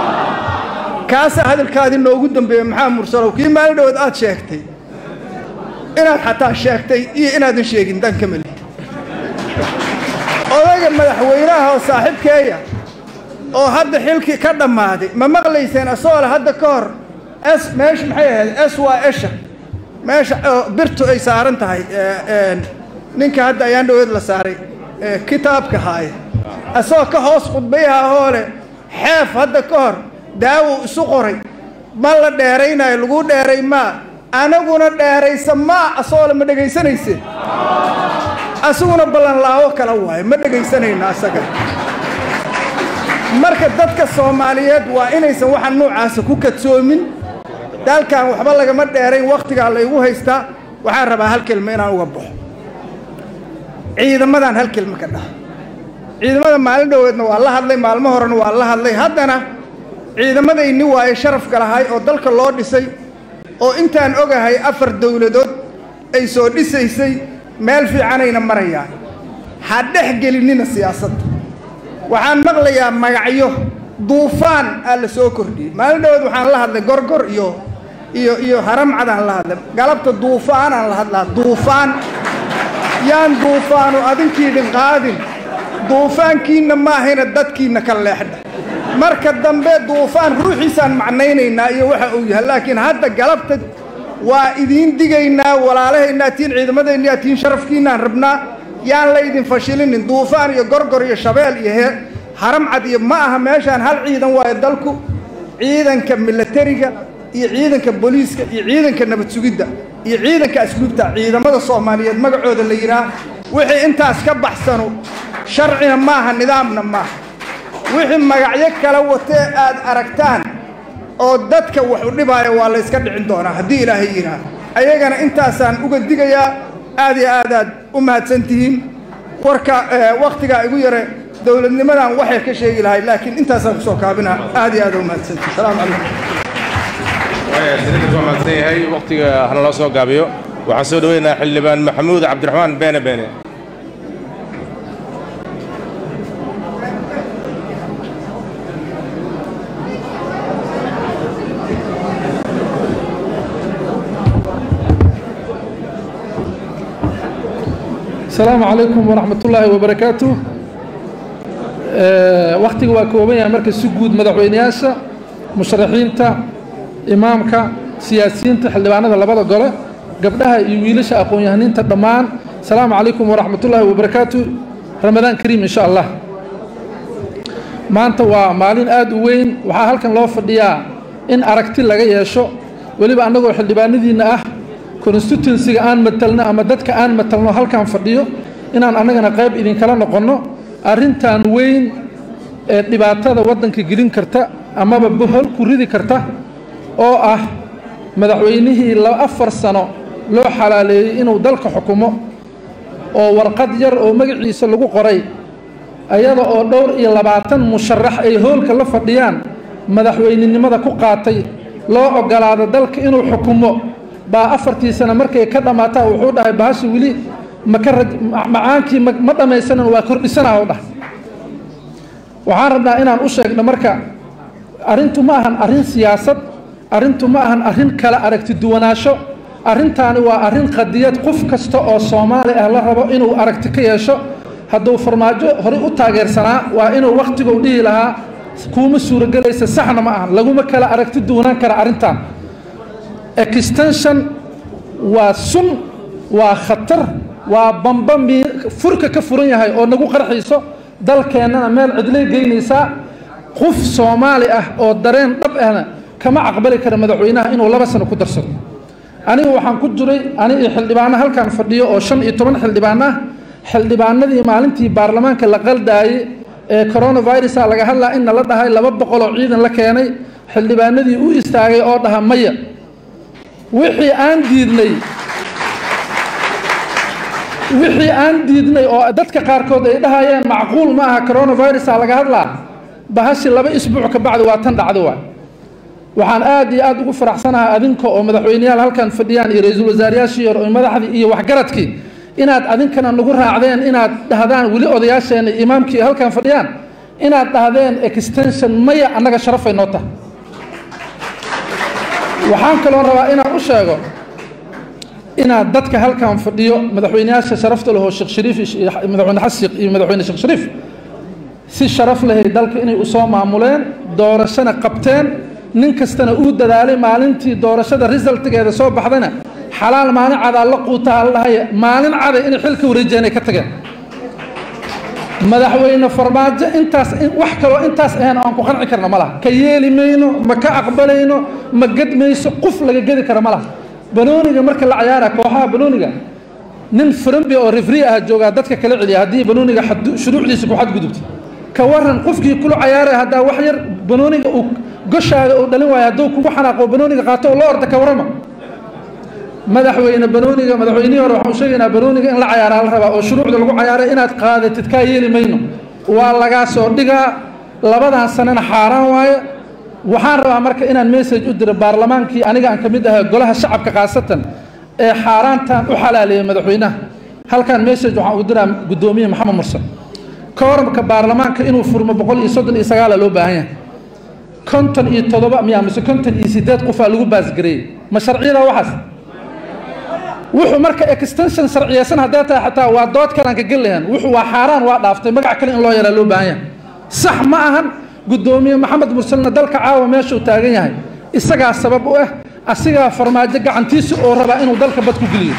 kaasaa hadalkaadii noogu dambeeya maxamed mursalow kii maalin dhawood aad sheegtay inaad xataa sheegtay iyo inaadan sheegin danka mali odayga madaxweynaha oo saaxiibkeeya oo hadda xilkii ka dhammaaday ma maqlayseen asoo le hadda ka hor s meesha maxay ahayd s waa esha meesha birtu ay saaran tahay ninka hadda ayaan dhaweed la saaray kitaabka haaya asagoo ka hoos khudbayaha oo leh xeef hadda ka hor daawo isu qoray ma la dheeraynayo lagu dheeray maa anaguna dheeraysa maa asagoo le ma dhegaysanayse asaguna ballanlaawo kala waayo ma dhegaysanayno asaga marka dadka soomaaliyeed waa inaysan waxa noocaasa ku kadsoomin dalkan waxba lagama dheerayn wakhtigaa laygu haystaa waxaan rabaa hal kelma inaan uga baxo ciidamadan hal kelma ka dhaha ciidamada maalin dhoweedna waa la hadlay maalmo horena waa la hadlay haddana ciidamadayni waaye sharafka lahay oo dalka loo dhisay oo intaan ogahay afar dowladood ay soo dhisaysay meel fiicanayna marayaan ha dhex gelinina siyaasadda waxaan maqlayaa magacyo duufaan aa la soo kordhiyey maalin dhawood waxaan la hadlay gorgor iyo iyo iyo haramcadaan la hadlay galabta duufaanaan la hadlaa duufaan yaan duufaanu adinkiidhin qaadin duufaankiinna maahayna dadkiinna ka leexdha marka dambe duufaan ruuxiisaan macnaynaynaa iyo waxa uu yahay laakiin hadda galabta waa idiin digaynaa walaalahaynaa tiin ciidamadayna tiin sharafkiinaan rabnaa yaan laydin fashilinin duufaan iyo gorgor iyo shabeel iyo hee haramcad iyo ma aha meeshaan hal ciidan waayo dalku ciidanka milatariga iyo ciidanka booliiska iyo ciidanka nabad sugidda iyo ciidanka asluubta ciidamada soomaaliyeed magacooda la yidhaah wixii intaas ka baxsano sharcina maaha nidaamna maaha wixii magacyo kala watee aad aragtaan oo dadka wax u dhibaayo waa la yska dhicin doonaa haddii ilaahay yidhaah ayagana intaasaan uga digayaa aad iyo aad aad u mahadsan tihiin warka wakhtigaa igu yare dowladnimadan waxay ka sheegi lahay laakiin intaasaan kusoo kaabina aad iyo aad u mahadsantihiin salaamu calaykum waa mahadsan yahay waqtiga hana loo soo gaabiyo waxaan soo dhaweynayaa xildhibaan maxamuud cabdiraxmaan beene beene السلام عليكم ورحمة الله وبركاته وقتي وكوبية مركز سجود مدحوينياسة مشرحين تا إمامك سياسيين تا حلبانا لبدا قولة قبلها يويلش أقون يهنين تدمان السلام عليكم ورحمة الله وبركاته رمضان كريم إن شاء الله ما أنت ومالين آد وين وحا هلكن لو فديا إن أركتي لغا يشو وليبا أنغو حلبان دينا أه constituencyga aan matalno ama dadka aan matalno halkaan fadhiyo inaan annagana qayb idinkala noqonno arrintan weyn ee dhibaatada waddanka gelin karta amaba bohol ku ridi karta oo ah madaxweynihii afar sano loo xalaaleeyey inuu dalka xukumo oo warqad yar oo magaciisa lagu qoray ayada oo dhowr iyo labaatan musharax ay hoolka la fadhiyaan madaxweyninimada ku qaatay loo ogolaado dalka inuu xukumo baa afartii sano markay ka dhammaataa wuxuu dhahay bahashi weli maka macaankii ma dhammaysanan waa kordhisanaa u dhahay waxaan rabnaa inaan u sheegno marka arrintu ma ahan arrin siyaasad arrintu ma ahan arrin kala aragti duwanaansho arrintaani waa arrin qadiyad qof kasta oo soomaali ah la rabo inuu aragti ka yeesho hadduu farmaajo horey u taageersanaa waa inuu wakhtiguu dhihi lahaa kuuma suuragelaysa saxna ma ahan laguma kala aragti duwanaan kara arrintan extension waa sun waa khatar waa bamba furka ka furan yahay oo nagu qarxiiso dalkeennana meel cidlay geynaysaa qof soomaali ah oo dareen dhab ahna kama aqbali kara madaxweynaha inuu laba sano ku darsado aniga waxaan ku jiray ani iyo xildhibaano halkan fadhiyo oo shan iyo toban xildhibaan ah xildhibaanadii maalintii baarlamaanka la qaldaayey ee coronavirusa laga hadlaa in nala dhahay laba boqol oo ciidan la keenay xildhibaanadii u istaagay oo dhaha maya wixii aan diidnay wixii aan diidnay oo dadka qaarkood ay dhahayeen macquul ma aha coronavirusa laga hadlaa bahashi laba isbuuc ka bacdi waa tan dhacdo waay waxaan aad iyo aad ugu faraxsanahay adinka oo madaxweyneyaal halkan fadhiyaan iyo ra-iisul wasaarayaashii hore oo madaxdii iyo waxgaradkii inaad adinkana nagu raacdeen inaad dhahdaan weli odayaasheena imaamkii halkan fadhiyaan inaad dhahdeen extension maya annaga sharafay noo tahay waxaan kaloo rabaa inaan u sheego inaad dadka halkan fadhiyo madaxweyneyaasha sharafta lehoo sheekh shariif madaxweyne xasiiq iyo madaxweyne sheekh shariif si sharaf lehay dalka inay usoo maamuleen doorashana qabteen nin kastana uu dadaalay maalintii doorashada resultigeeda soo baxdana xalaal maalin cadaa la quutaa la dhahaya maalin caday inay xilka wareejiyeen ay ka tageen madaxweyne farmaajo intaas wax kaloo intaas ahayn aan ku qanci karna ma laha ka yeeli mayno ma ka aqbalayno ma gedmayso qof laga gedi kara ma laha banooniga marka la cayaara kooxaha banooniga nin frambi oo refri ah joogaa dadka kala celiya haddii banooniga shuruucdiisa ku xadgudubta ka waran qofkii kula cayaaraya haddaa wax yar banooniga uu goshaaga uu dhalin waayo hadduu kugu xanaaqo banooniga qaato oo la orda ka warrama madaxweyne banooniga madaxweynihii hore waxaan u sheegaynaa banooniga in la cayaaraa la rabaa oo shuruucda lagu cayaaray inaad qaadatid kaa yeeli mayno waa lagaa soo dhigaa labadan sanana xaaraan waaye waxaan rabaa marka inaan message u diro baarlamaankii aniga aan ka mid ahay golaha shacabka khaasatan ee xaaraantan u xalaaleeyay madaxweynaha halkan message waxaan ugu diraa guddoomiye maxamed mursal kooramka baarlamaanka inuu furmo boqol iyo soddon iyo sagaala loo baahan yahay konton iyo toddoba miyaa mise konton iyo sideed qofaa lagu baasgareeyey ma sharciyada waxaas wuxuu marka extension sharciyeysan haddee tahay xataa waa dood kalaan ka gelayan wuxuu waa xaaraan waa dhaaftay magac kale in loo yaraa loo baahan yahay sax ma ahan guddoomiye maxamed mursalna dalka caawa meeshuu taagan yahay isagaa sabab u ah asigaa farmaajo gacantiisa oo rabaa inuu dalka bad ku geliyo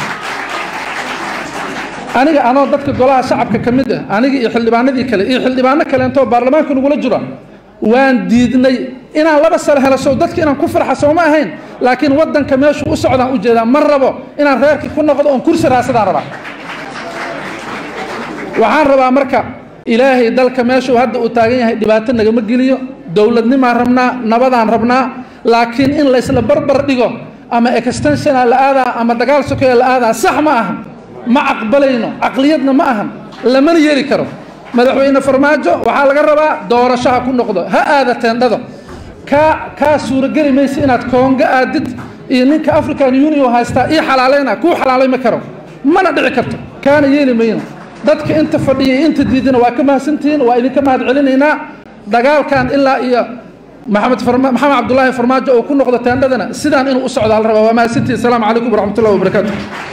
aniga anoo dadka golaha shacabka ka mid ah aniga iyo xildhibaanadii kale iyo xildhibaano kaleentoo baarlamaanka nagula jiro waan diidnay inaan laba sano helo sow dadka inaan ku farxa sooma ahayn laakiin waddanka meeshuu u socdaan u jeedaa ma rabo inaan reerkii ku noqdo oon kursi raasadaan rabaa waxaan rabaa marka ilaahay dalka meeshuu hadda uu taagan yahay dhibaato nagama geliyo dowladnimaan rabnaa nabadaan rabnaa laakiin in laysla barbar dhigo ama extensiona la aadaa ama dagaal sokeya la aadaa sax ma ahan ma aqbalayno caqliyadna ma ahan lamana yeeli karo madaxweyne farmaajo waxaa laga rabaa doorasho ha ku noqdo ha aada teendhada kaa kaa suurageli maysa inaad koonga aadid iyo ninka african union haystaa ii xalaalayna kuu xalaalayma karo mana dhici karto kaana yeeli mayno dadka inta fadhiya iyo inta diidana waa ka mahadsantihiin waa idinka mahad celinaynaa dagaalkan ilaa iyo maxamed farma maxamed cabdulaahi farmaajo oo ku noqdo teendhadana sidaan inuu u socdaa la rabaa waa mahadsantihiin asalaamu calaykum waraxmatullahi wabarakaatu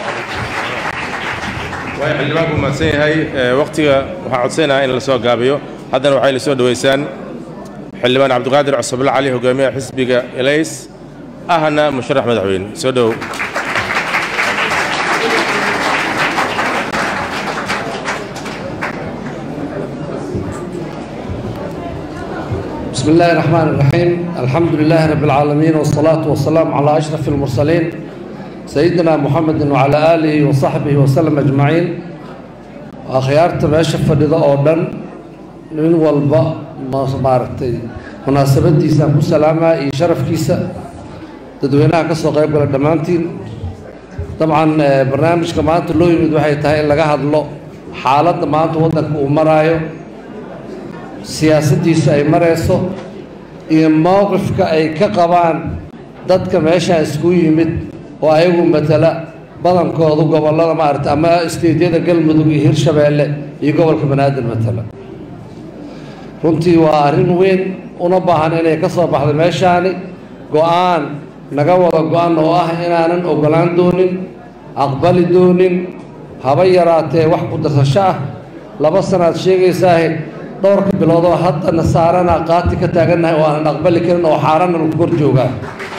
waay xildhibaanku mahadsan yahay waqtiga waxaan codsanayaa in la soo gaabiyo haddana waxay la soo dhoweysaan xildhibaan cabdiqaadir cusubla cali hogaamiyaha xisbiga elays ahna musharax madaxweyne soo dhowow بسم الله الرحمن الرحيم الحمد لله رب العالمين والصلاة والسلام على أشرف المرسلين سيدنا محمد وعلى آله وصحبه وسلم أجمعين أخيارت ماشي فديدا أوردن من والبا ما مارتي مناسبة ديسا مسلامة يشرف كيسا تدوينها كسو قيب قال دمانتين طبعا برنامج كمان لو يمد waxay tahay in laga hadlo xaaladda maanta waddanka uu maraayo siyaasaddiisu ay marayso iyo mowqifka ay ka qabaan dadka meeshaan isku yimid oo ayagu matala badankoodu gobollada maarata ama isteedyada galmudug iyo hirshabeelle iyo gobolka banaadir matala runtii waa arrin weyn una baahan inay ka soo baxdo meeshaani go-aan naga wada go-an oo ah inaanan ogolaan doonin aqbali doonin haba yaraatee wax ku darsasho ah laba sanaad sheegaysaahe dhowrka biloodoo haddana saarana qaati ka taagannahay oo aanan aqbali karin oo xaarana lagu kor joogaa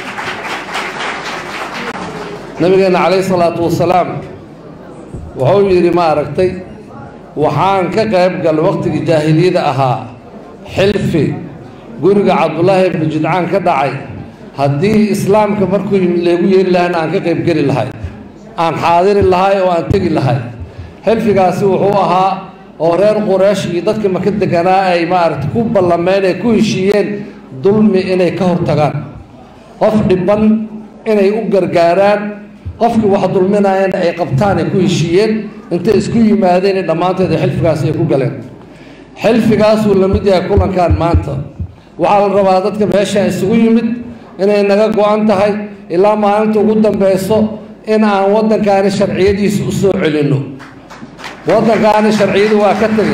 nabigeenna calayhi salaatu wasalaam wuxuu yidhi ma aragtay waxaan ka qayb galay waqtigii jaahiliyada ahaa xilfi guriga cabdullaahi ibnu jidcaan ka dhacay haddii islaamka markuu yimid leegu yeeri lahayna aan ka qayb geli lahay aan xaadiri lahay oo aan tegi lahay xilfigaasi wuxuu ahaa oo reer quraysh iyo dadka maka deganaa ay maaragta ku ballameen ee ku heshiiyeen dulmi inay ka hortagaan qof dhiban inay u gargaaraan qofkii wax dulminayana ay qabtaan ay ku heshiiyeen intay isku yimaadeen dhammaanteed xilfigaasi ay ku galeen xilfigaasuu la mid yahay kulankan maanta waxaa la rabaa dadka meesha isugu yimid inay naga go-an tahay ilaa maalinta ugu dambeyso in aan waddankaani sharciyadiisa u soo celinno waddankaani sharciyadu waa ka tegey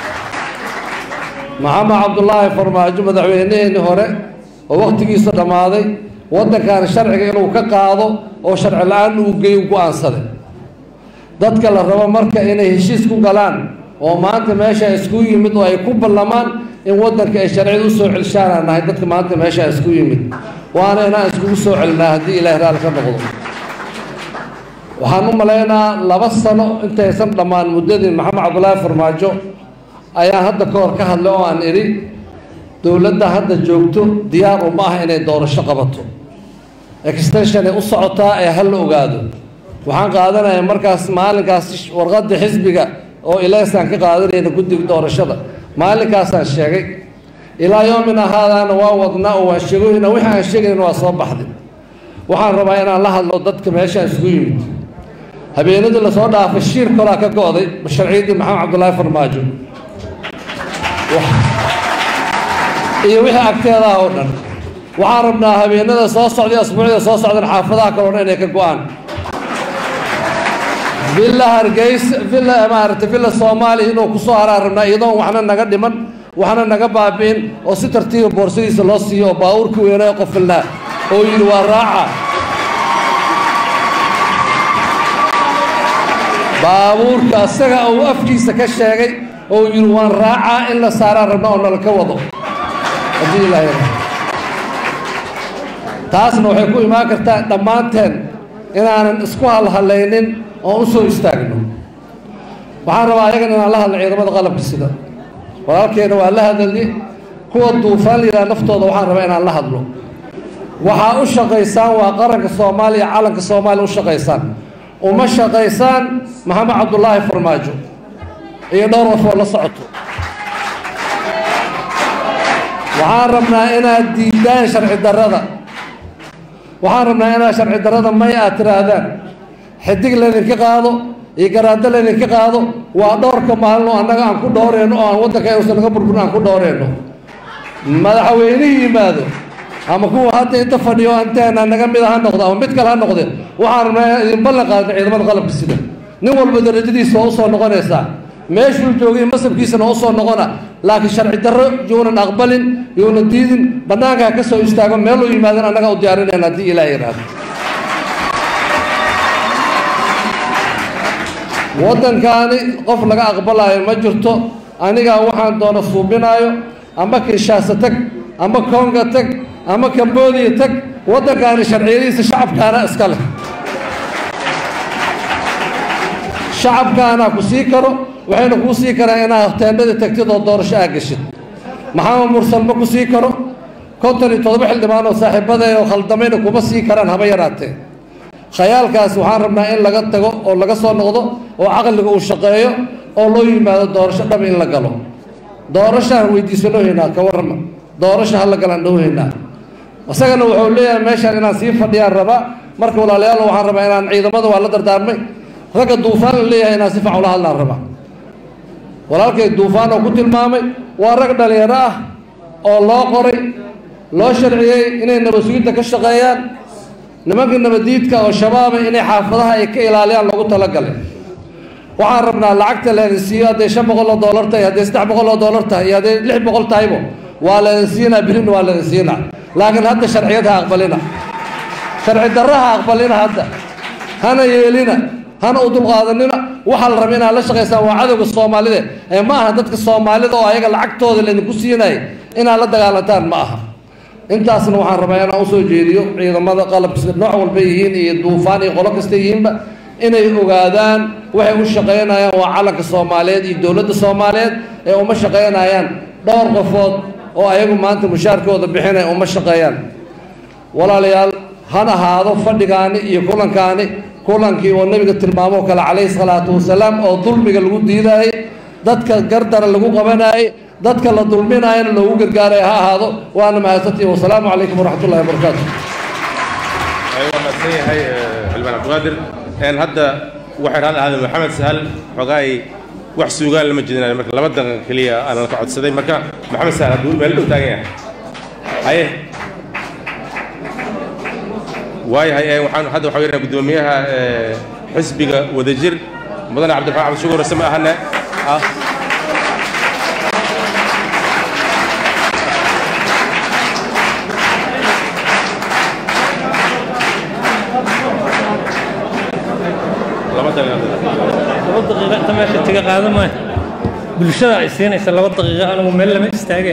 maxamed cabdulaahi farmaajo madaxweyneheenii hore oo wakhtigiisa dhammaaday waddankaani sharciga inuu ka qaado oo sharci la-aan uu geeyu go-aansaday dadka la rabo marka inay heshiis ku galaan oo maanta meesha isku yimid oo ay ku ballamaan in waddanka ay sharciyada u soo celishaanaan nahay dadka maanta meesha isku yimid waana inaan iskugu soo celinaa haddii ilaahay raalli ka noqdo waxaan u malaynaa laba sano intaysan dhammaan muddadii maxamed cabdulaahi farmaajo ayaan hadda ka hor ka hadlay oo aan idhi dowladda hadda joogto diyaar uma ah inay doorasho qabato extensionay u socotaa ee ha la ogaado waxaan qaadanayaa markaas maalinkaas warqadda xisbiga oo ilaysaan ka qaadanayna guddiga doorashada maalinkaasaan sheegay ilaa yoomina haadaana waa wadnaa oo waan sheegoyna wixii aan sheegayna waa soo baxday waxaan rabaa inaan la hadlo dadka meeshaan isugu yimid habeenadii lasoo dhaafay shiir kolaa ka go'day sharciyaddii maxamed cabdulaahi farmaajo iyo wixii agteeda ah oo dhan waxaan rabnaa habeenada soo socday asbuucda soo socdan xaafadaha kaloo dhan inay ka go'aan villa hargeysa villa maaragtay villa soomaaliya inuu kusoo haraan rabnaa iyadoon waxna naga dhiman waxna naga baabi'in oo si tartiiba boorsadiisa loo siiyo oo baabuurkii weynaa qofilnaa oo yidhi waa raaca baabuurka asaga uu afkiisa ka sheegay oo yidhi waan raacaa in la saaraan rabna oo nala ka wado haddii ilaahay taasna waxay ku imaan kartaa dhammaanteen inaanan isku halhalaynin oon u soo istaagno waxaan rabaa ayagan inaan la hadlo ciidamada qalabka sida walaalkeena waa la hadalni kuwa duufaan layidhaha naftooda waxaan rabaa inaan la hadlo waxaa u shaqaysaan waa qaranka soomaaliya calanka soomaaliya u shaqaysaan uma shaqaysaan maxamed cabdulaahi farmaajo iyo dhowr qof oo la socoto waxaan rabnaa inaad diidaan sharci darrada waxaan rabnaa inaad sharci darrada may aad tiraahdaan xidig laydinka qaado iyo garaado laydinka qaado waa dhowrka maalino annaga aan ku dhowreyno oo aan waddanka uusan naga burburin aan ku dhowreyno madaxweynihii yimaado ama kuwa hadda inta fadhiyo anteena naga mid ha noqdo ama mid kale ha noqde waxaan rabnaa inaan idin ballan qaadno ciidamada qalabka sida nin walba darajadiisa waa usoo noqonaysaa meeshuu joogay masabkiisana waa usoo noqona laakiin sharci darro yuunan aqbalin yuunan diidin bannaanka ha ka soo istaago meeluu yimaadan annaga u diyaarinayna haddii ilaah yidhaahdo waddankaani qof laga aqbalaayo ma jirto anigaa waxaan doona suubinaayo ama kinshaasa tag ama konga tag ama cambodia tag waddankaani sharciyadiisa shacabkaana iska leh shacabkaana ku sii karo waxayna kuu sii karaan inaad teendhadii tagtid oo doorasho aa geshid maxamed mursal ma ku sii karo konton iyo toddoba xildhibaan oo saaxiibadee oo khaldamayna kuma sii karaan haba yaraatee khayaalkaas waxaan rabnaa in laga tago oo laga soo noqdo oo caqliga uu shaqeeyo oo loo yimaado doorasho dhab in la galo doorashaan weydiisanohaynaa ka warrama doorasho ha la galaan dhowhaynaa isagana wuxuu leeyahay meeshaan inaan sii fadhiyaan rabaa marka walaalayaal waxaan rabaa inaan ciidamada waa la dardaarmay ragga duufaan la leeyahay inaan si fiican ula hadlaan rabaa walaalkay duufaan oo ku tilmaamay waa rag dhalinyaro ah oo loo qoray loo sharciyey inay nabad-sugidda ka shaqeeyaan nimanka nabadiidka oo shabaaba inay xaafadaha ay ka ilaaliyaan loogu talagalay waxaan rabnaa lacagta laydin siiyo hadday shan boqol oo doolar tahay hadday saddex boqol oo doolar tahay iyo hadday lix boqol tahaybo waa laydin siinaa birina waa laydin siinaa laakiin hadda sharciyad ha aqbalina sharci darra ha aqbalina hadda hana yeelina hana u dulqaadanina waxaa la raba inaad la shaqaysaan waa cadowga soomaalida ee ma aha dadka soomaalida oo ayaga lacagtooda laydinku siinaya inaad la dagaalantaan ma aha intaasna waxaan rabaa inaan usoo jeediyo ciidamada qalabka nooc walba yihiin iyo duufaan iyo qolo kasta yihiinba inay ogaadaan waxay u shaqaynayaan waa calanka soomaaliyeed iyo dowladda soomaaliyeed ee uma shaqaynayaan dhowr qofood oo ayagu maanta mushaarkooda bixinaya uma shaqeeyaan walaalayaal han ahaado fadhigaani iyo kulankaani kulankii oo nebiga tilmaamoo kale calayhi salaatu wasalaam oo dulmiga lagu diidaayey dadka gardara lagu qabanayey dadka la dulminaayana loogu gargaaraya ha ahaado waana mahadsantihi wasalaamu calaykum waraxmat ullahi wabarakaatu waa mahadsan yahay xildhibaan cabdiqaadir een hadda waxay raali ahaadeen maxamed sahal xogaay wax suugaan lama jeedinayo marka laba daqiiqa keliya aanan ka codsaday marka maxamed sahal hadduu meel dhow taagan yahay haye waayahay ee waxaan hadda waxaa weynaa guddoomiyaha ee, xisbiga wadajir mudane cabdiraxmaan cabdi shukur same ahane ah laba daqiiqa laba daqiiqo inta meesha tiga qaado maayo bulshada ay siinaysa laba daqiiqo anigu meel lama istaage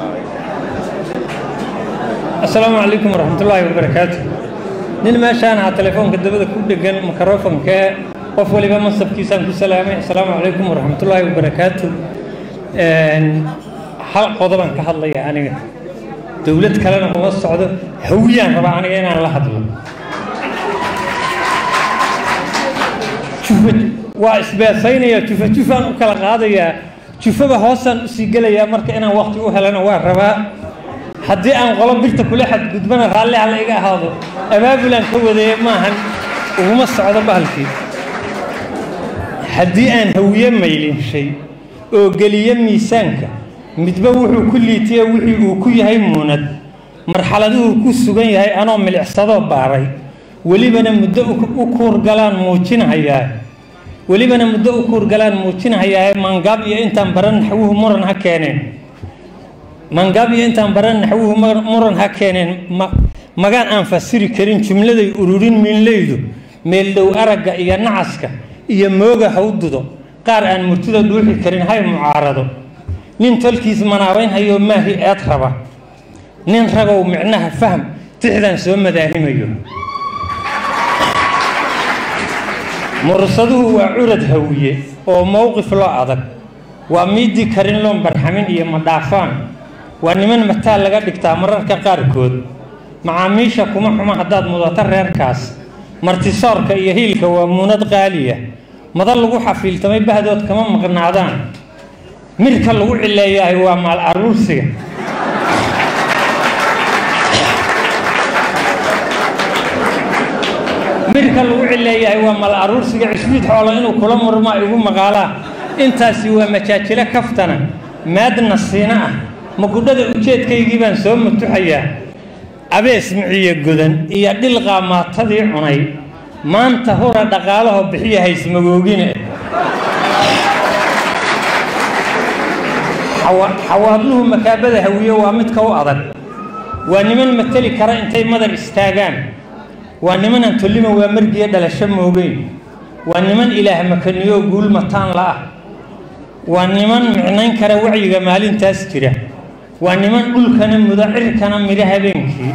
assalaamu calaykum waraxmatullaahi wabarakaatu nin meeshaan ahaa telefoonka dabada ku dhegan makarofonkee qof waliba mansabkiisaan ku salaamay assalaamu calaykum waraxmatullaahi wabarakaatu Een, hal qodobaan ka hadlaya aniga dowlad kalena uma socdo hawiyaan rabaa aniga inaan la hadlo jufa waa isbeesaynaya jufa jufaan u kala qaadayaa jufaba hoosaan usii gelayaa marka inaan waqti u helana waa rabaa haddii aan qolo birta kula xadgudbana raalli ha la iga ahaado abaabulaan ka wadaya maahan uguma socdo bahalkii haddii aan hawiye maylinshay oo geliyo miisaanka midba wuxuu ku liitiya wixii uu ku yahay muunad marxaladuhu ku sugan yahay anoo milicsadoo baaray welibana muddo u- u kuurgalaan muujinhayaa welibana muddo u kuurgalaan muujinhayaa mangaab iyo intaan baran naxwuhu muran ha keeneen mangaab iyo intaan baran naxwuhu mar- muran ha keeneen ma- magaan aan fasiri karin jumladay ururin miinleydu meeldhow aragga iyo nacaska iyo mooga hawdudo qaar aan murtida dhuuxi karin hay mucaarado nin tolkiis manaabaynhayo maahi eed raba nin ragow micnaha faham tixdan soo madaahimayo mursaduhu waa curad hawiye oo mowqif loo adag waa miidii karin loon barxamin iyo madhaafaan waa niman mataal laga dhigtaa mararka qaarkood macaamiisha kuma xuma haddaad mudato reerkaas martisoorka iyo hiilka waa muunad qaaliya madal lagu xafiiltamay bahdood kama maqnaadaan mirka lagu cileeyahay waa maal aruursiga mirka lagu cileeyahay waa mal aruursiga cishbiid xoolo inuu kula murmaa igu maqaalaa intaasi waa majaajilo kaftana maadna siina ah magudhada ujeedkaygii baan soo mutuxayaa abees miciyo godan iyo dhilqaa maatadii cunay maanta hura dhaqaalaho bixiya haysmagoogine xawaadluhu makaabada hawiye waa midka u adag waa niman mateli kara intay madar istaagaan waa nimanaan tollima waa margiya dhalasho moogeyn waa niman ilaah makaniyo guul mataan la'ah waa niman micnayn kara wacyiga maalintaas jira waa niman dhulkana mudo cirkana midho habeenkii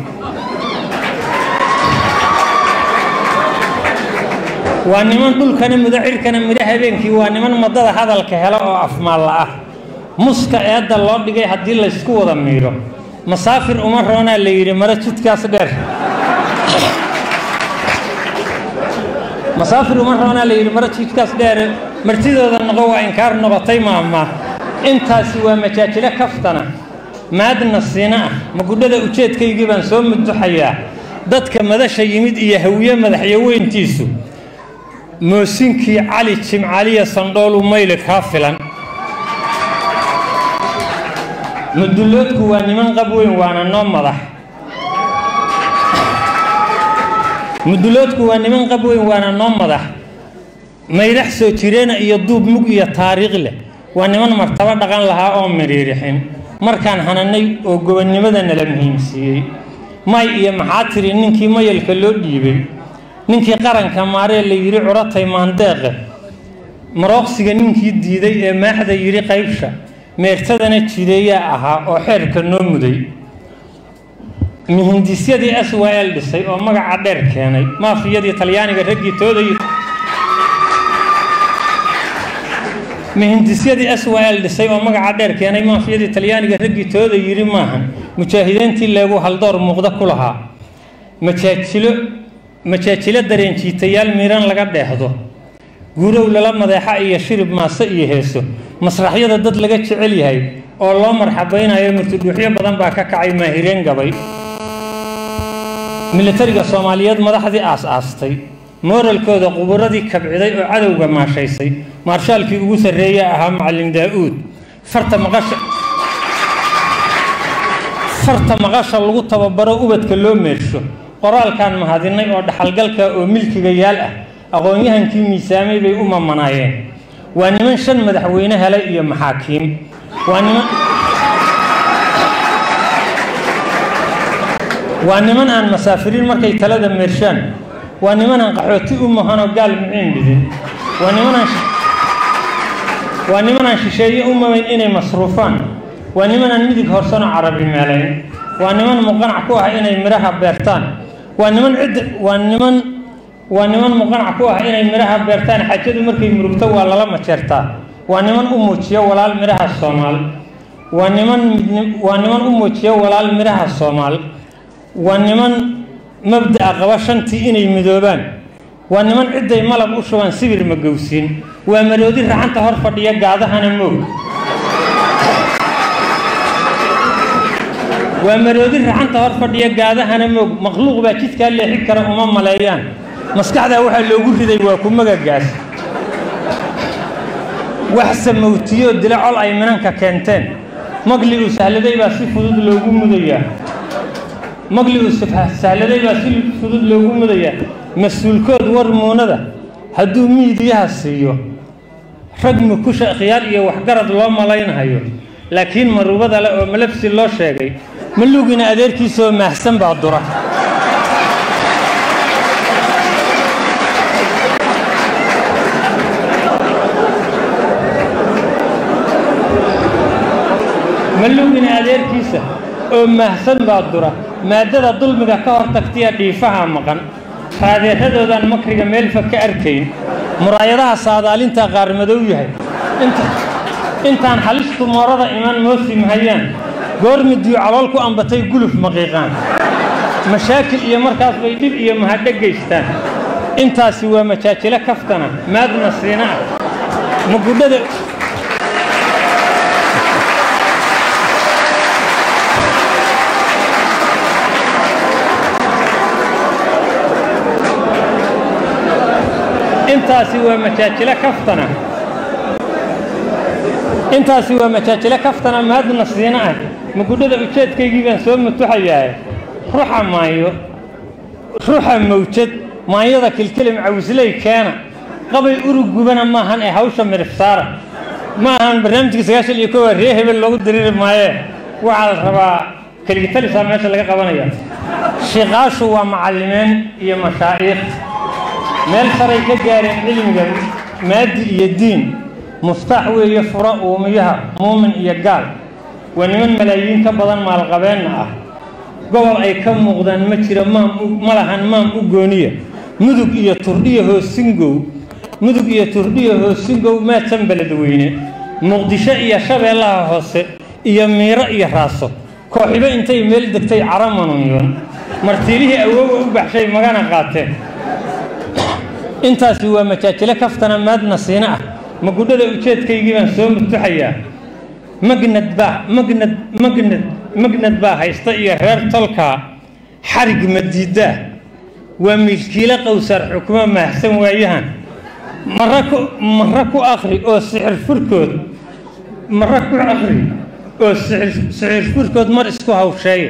waa niman dhulkana mudo cirkana midho habeenkii waa niman madada hadalka hela oo afmaalla ah muska eedda loo dhigay haddii laysku wada miidho masaafir uma roonaa la yidhi mare jidkaas dheer masaafir uma roonaa la yidhi mare jidkaas dheer martidooda noqo waa inkaar noqotay maama intaasi waa majaajilo kaftana maadna siina ah magudhada ujeedkaygii baan soo muduxayaa dadka madasha yimid iyo hawiye madaxyaweyntiisu moosinkii cali jimcaliya sandhoolu mayli kaa filan mudulloodku waa niman qab weyn waana noo madax mudulloodku waa niman qab weyn waana noo madax mayrax soo jireena iyo duub mug iyo taariikh leh waa niman martabo dhaqan lahaa oo midhiirixin markaan hananay oo gobonnimada nala muhiimsiiyey may iyo maxaa tiri ninkii mayalka loo dhiibay ninkii qaranka maaree la yidhi curatay maandeeqe marooqsiga ninkii diiday ee maaxda yidhi qaybsha meertadana jideeyaa ahaa oo xeerka noo muday mihindisyadii s w l dhisay oo magaca dheer keenay maafiyadii talyaaniga raggii tooday mihindisyadii s w l dhisay oo magaca dheer keenay maafiyadii talyaaniga raggii tooda yidhi maahan mujaahidiintii leegu haldoor muuqda ku lahaa majaajilo majaajilo dareenjiitayaal miiran laga dheehdo guurow lala madeexa iyo shirib maase iyo heeso masraxyada dad laga jecel yahay oo loo marxabaynayo murtudhuuxyo badan baa ka kacay maahireen gabay militariga soomaaliyeed madaxdii aas-aastay mooralkooda quburadii kabciday oo cadowga maashaysay maarshaalkii ugu sarreeya ahaa macalin daa-uud farta maqasha farta maqasha lagu tababaro ubadka loo meersho qoraalkaan mahadinay oo dhaxalgalka oo milkiga yaal ah aqoon-yahankii miisaamay bay u mamanaayeen waa niman shan madaxweyne helay iyo maxaakiim waa niman waa niman aan masaafiriin markay talada meershaan waa niman aan qaxooti u mahanoo gaal miciin dhidin waa nimanaan waa nimanaan shisheeye u mamayn inay masruufaan waa nimanaan midig horsanoo carabi meelayn waa niman muqanac ku ah inay midhaha beertaan waa niman cidda waa niman waa niman muqanac ku ah inay midhaha beertaan xajadu markay murugto waa lala majeertaa waa niman u muujiya walaal midhaha soomaal waa niman waa niman u muujiya walaal midhaha soomaal waa niman mabda'a qaba shantii inay midoobaan waa niman cidday malab u shubaan sibir ma gowsiin waa maroodi racanta hor fadhiya gaadahana moog waa maroodi racanta hor fadhiya gaadahana moog makhluuq baa jidkaa leexin kara uma maleeyaan maskaxdaa waxaa loogu riday waa ku magagaas wax samowtiyoo dila col ay minanka keenteen magli uu sahladay baa si fudud loogu mudayaa magli uu sahladay baa si fudud loogu mudayaa mas-uulkood war muunada hadduu miidiyaha siiyo rag mukusha khiyaar iyo waxgarad loo malaynhayo laakiin marubada le oo malabsi loo sheegay malugina adeerkiisoo maahsan baa dura malugina adeerkiisa oo mahsan baa dura maaddada dulmiga ka hor tagtiya dhiifaha maqan raadeeradoodan makriga meelfa ka arkayn muraayadaha saadaalintaa qaar madow yahay intaan halistu moorada iman moosi mahayaan goor midiyo calool ku ambatay guluf maqiiqaan mashaakil iyo markaas bay dhib iyo mahadho geystaan intaasi waa majaajilo kaftana maadna siina ah magudhada intaasi waa majaajilo kaftana intaasi waa majaajilo kaftana mahadna siina ah magudhada ujeedkaygii baan soo mutuxayaa ruxa maayo ruxa mawjad maanyada kilkilim cawisley keena qabay urugubana maahan ee hawsha mirifsaara ma ahan barnaamijka sagaashan iyo kowa ree hebel loogu diriiri maayee waxaa la rabaa keligitalisaa meesha laga qabanaya shiiqaashu waa macallimeen iyo mashaa'iikh meel saray ka gaareen cilmiga maadi iyo diin muftaax weeye fura uumiyaha muumin iyo gaal waa niman malaayiin ka badan maalqabeenna ah gobol ay ka muuqdaan ma jiro maam ma lahan maam u gooniya mudug iyo turdhiya hoosingow mudug iyo turdhiya hoosingow maadsan beledweyne muqdisho iyo shabeellaha hoose iyo miiro iyo raaso kooxibo intay meel degtay caramanunyon martiilihii awoowa u baxshay magana qaateen intaasi waa majaajilo kaftana maadna siina ah magudhada ujeedkaygii baan soo mutuxayaa magnad baa magnad magnad magnad baa haysta iyo reer tolkaa xarig madiidaa waa milkiilo qowsaar xukumo maahsan waayahan mara ku mara ku akhri oo sixir furkood mara ku akhri oo sixir sixir furkood mar isku hawsheeya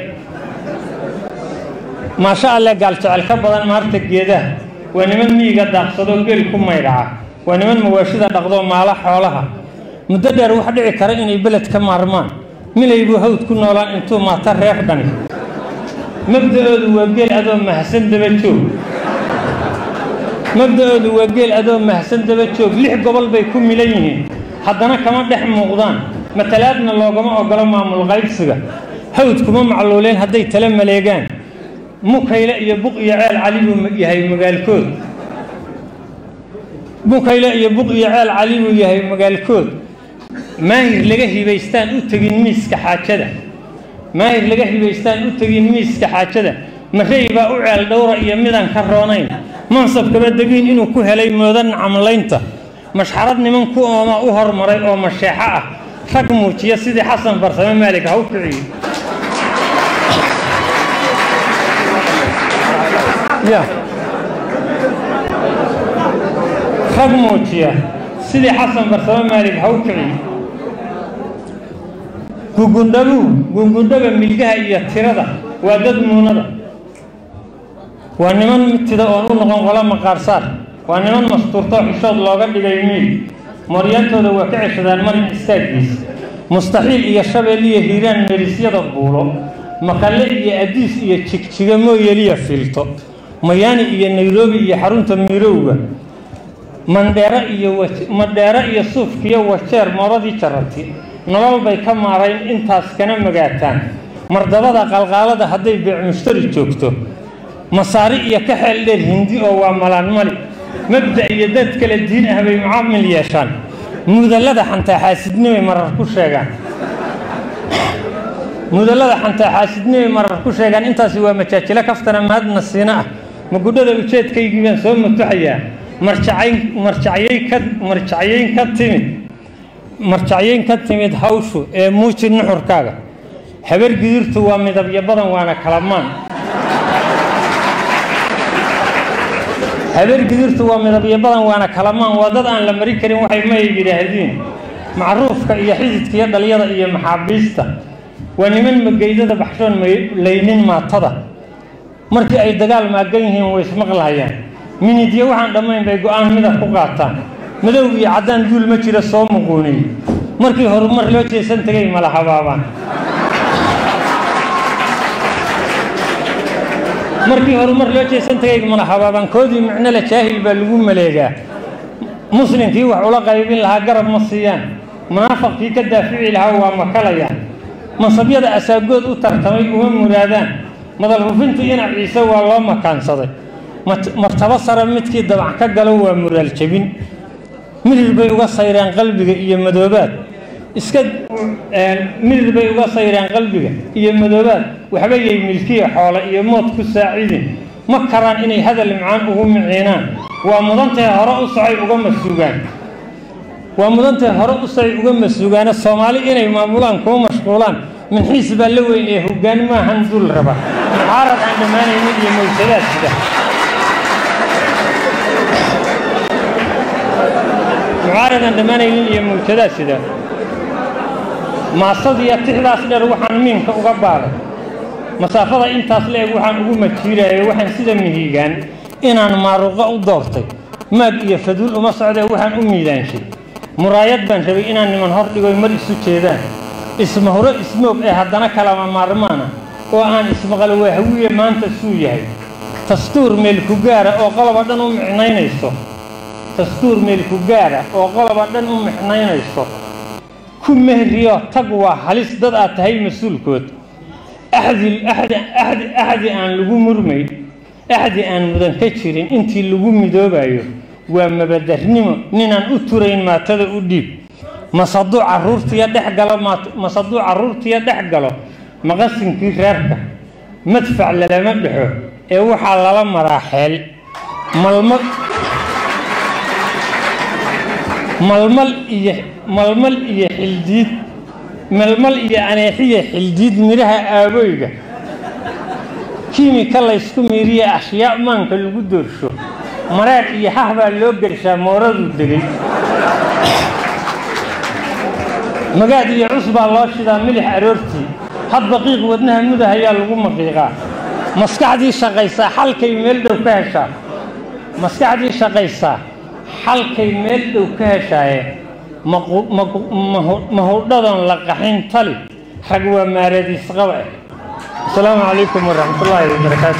maasha alle gaaljecel ka badan maarta geedaha waa niman miyiga daaqsadoo geel ku maydhaca waa niman mawaashida dhaqdoo maala xoolaha muddo dheer wax dhici kara inay beled ka maarmaan milaybuu hawd ku noolaan intuu maata reer dhani mabda'oodu waa geel adoo mahadsan daba joog mabda'oodu waa geel adoo mahadsan daba joog lix gobol bay ku milan yihiin haddana kama dhex muuqdaan matalaadna loogama ogolo maamul qaybsiga hawd kuma macluuleen hadday tala maleegaan mukayle iyo buq iyo ceel cali buu yahay magaalkood mukayle iyo buq iyo ceel cali buu yahay magaalkood maahir laga hibaystaan u tegin miiska xaajada maahir laga hibaystaan u tegin miiska xaajada marey baa u ceel dhowra iyo midaan ka roonayn mansabkaba degiin inuu ku helay moodan camlaynta mashxarad niman ku ooma u hormaray oo masheexo ah rag muujiya sidii xasan farsame maalig ha u kiciyo ya rag muujiya sidii xasan farsame maalig ha u kiciyo gugundhabu gungundhaba milgaha iyo tirada waa dad muunada waa niman mitida oon u noqon qola maqaarsaar waa niman mastuurto xishood looga dhigay miil moryantooda waa ka ceshadaan marin istaaggiis mustaxiil iyo shabeel iyo hiiraan merisyada buulo maqalle iyo adiis iyo jigjiga mooyeliya filto mayaani iyo nairobi iyo xarunta miirowga mandheero iyo mandheero iyo suufkiyo wajeer mooradii jarati nolol bay ka maarayn intaas kana magaataan mardabada qalqaalada hadday beec mushtari joogto masaari iyo ka xeel dheer hindi oo waa malaan mali mabda iyo dad kale diin ah bay mucaamil yeeshaan mudallada xantaa xaasidnimay marar ku sheegaan mudallada xantaa xaasidnimay marar ku sheegaan intaasi waa majaajilo kaftana mahadna siina ah magudhada ujeedkaygii baan soo mutuxayaa marjacayn marjacyayn ka marjacyayn ka timid marjacyayn ka timid hawshu ee muuji nuxurkaaga habar gidirtu waa midabyo badan waana kalamaan habeer gidirtu waa midabyo badan waana kalamaan waa dad aan la mari karin waxay may yidhaahdiin macruufka iyo xididka iyo dhalyada iyo maxaabiista waa niman mageydada baxshoon laynin maatada markii ay dagaal maagan yihiin way ismaqlahayaan minidyo waxaan dhammayn bay go-aan midab ku qaataan madow iyo caddaan duul ma jira soo muquuniy markii horumar loo jeesan tegay mala habaabaan markii horumar loo jeesan tagay mana habaabankoodii micno le jaahil baa lagu maleegaa muslimkii wax ula qaybin lahaa garab ma siiyaan munaafaqkii ka daafici lahaa waa makalayaan mansabyada asaagood u tartamay uma muraadaan madal hufintu ina ciise waa loo makaansaday martabo sare midkii dabac ka galo waa muraal jebin mirir bay uga sayreen qalbiga iyo madoobaad iska mirir bay uga sayreen qalbiga iyo madoobaad waxba yay milkiya xoole iyo mood ku saacidin ma karaan inay hadal macaan ugu miciinaan waa mudantahay hore u socay uga masuugaan waa mudantahay hore u socay uga masuugaana soomaali inay maamulaan kuma mashquulaan minxiis baa la weyn ee hoggaan maahan dul raba mucaarad aan dhammaanaynin iyo mawjadaad sida aadan dhammaanaynin iyo mawjadaa sida maasadiiyo tixdaas dheer waxaan miinka uga baaray masaafada intaas la-eg waxaan ugu majiirayay waxaan sida mihiigaan inaan maaruqa u doortay maag iyo faduul uma socdee waxaan u miidaanshay muraayad baan rabay inaan niman hor dhigoy mar isu jeedaan isma hore ismoog ee haddana kalama maarmaana oo aan ismaqal waahawiye maanta suu yahay dastuur meel ku gaara oo qoloba dhan u micnaynayso dastuur meel ku gaara oo qoloba dhan u micnaynayso ku mehriyo tag waa halis dad aad tahay mas-uulkood axdi axdi axdi axdi aan lagu murmay axdi aan mudan ka jirin intii lagu midoobayo waa mabadarnimo ninaan u turayn maatada u dhiib masaduu caruurtiya dhex galo masaduu caruurtiya dhex galo maqasinkii reerka madfac lalama dhexo ee waxaa lala maraa xeel malmal malmal iyo malmal iyo xildiid malmal iyo aneexiya xildiid midhaha aaboyga kiimika laysku miiriye ashyaa maanka lagu doorsho maraadh iyo hah baa loo gershaa mooraduu degay magaad iyo cus baa loo shidaa milix aroortii hadba qiiq wadnaha mudah ayaa lagu maqiiqaa maskaxdii shaqaysaa xalkay meel dhow ka heshaa maskaxdii shaqaysaa xalkay meel dhow ka heshaaye mahudhadan la qaxin tali rag waa maaradiisqaba asalaamu calaykum waraxmatullaahi wabarakaatu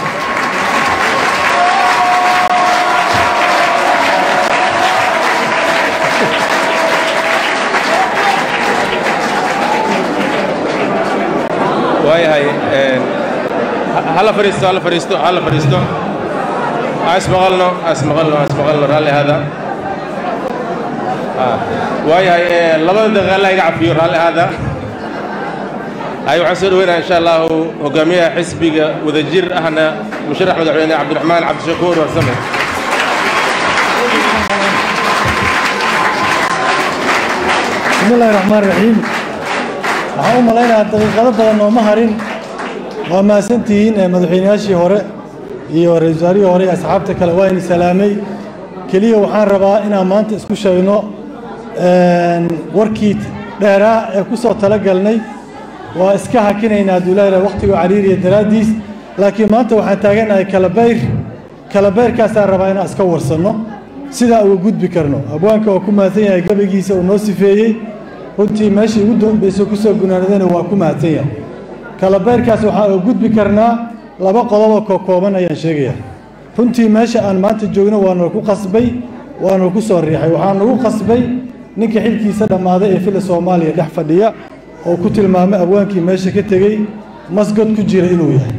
waayahay hala fadhiisto hala fadhiisto hala fadhiisto ha ismaqalno ha ismaqalno ha ismaqalno raalli hada waayahay labada daqiiqa alla iga cafiyo raalli hada hay waxaan soo dhaweynaya insha allahu hogaamiyaha xisbiga wadajir ahna musharax madaxweyne cabdiraxmaan cabdishakuur warsame بسم الله الرحمن الرحيم waxaan u malaynayaa daqiiqado badan nooma harin waa mahadsantihiin madaxweynayaashii hore iyo ra-iisul wasaarihii hore iyo asxaabta kale waa ini salaamay keliya waxaan rabaa inaan maanta isku sheegno warkii dheeraa ee ku soo talagalnay waa iska hakinaynaa hadduu ilaahay waqtiga cariiriya daraaddiis laakiin maanta waxaan taaganahay kalabayr kalabayrkaasaan rabaa inaan iska warsanno sidaa uga gudbi karno abwaanka waa ku mahadsan yahay gabaygiisa uu noo sifeeyey runtii meeshii ugu dambaysa kusoo gunaanadana waa ku mahadsan yahay kalabayrkaas waxaan uga gudbi karnaa laba qodoboo kookooban ayaan sheegaya runtii meesha aan maanta joogno waa nagu qasbay waa nagu soo riixay waxaa nagu qasbay ninka xilkiisa dhammaaday ee fila soomaaliya dhex fadhiya oo ku tilmaamay abwaankii meesha ka tegey masgod ku jira inuu yahay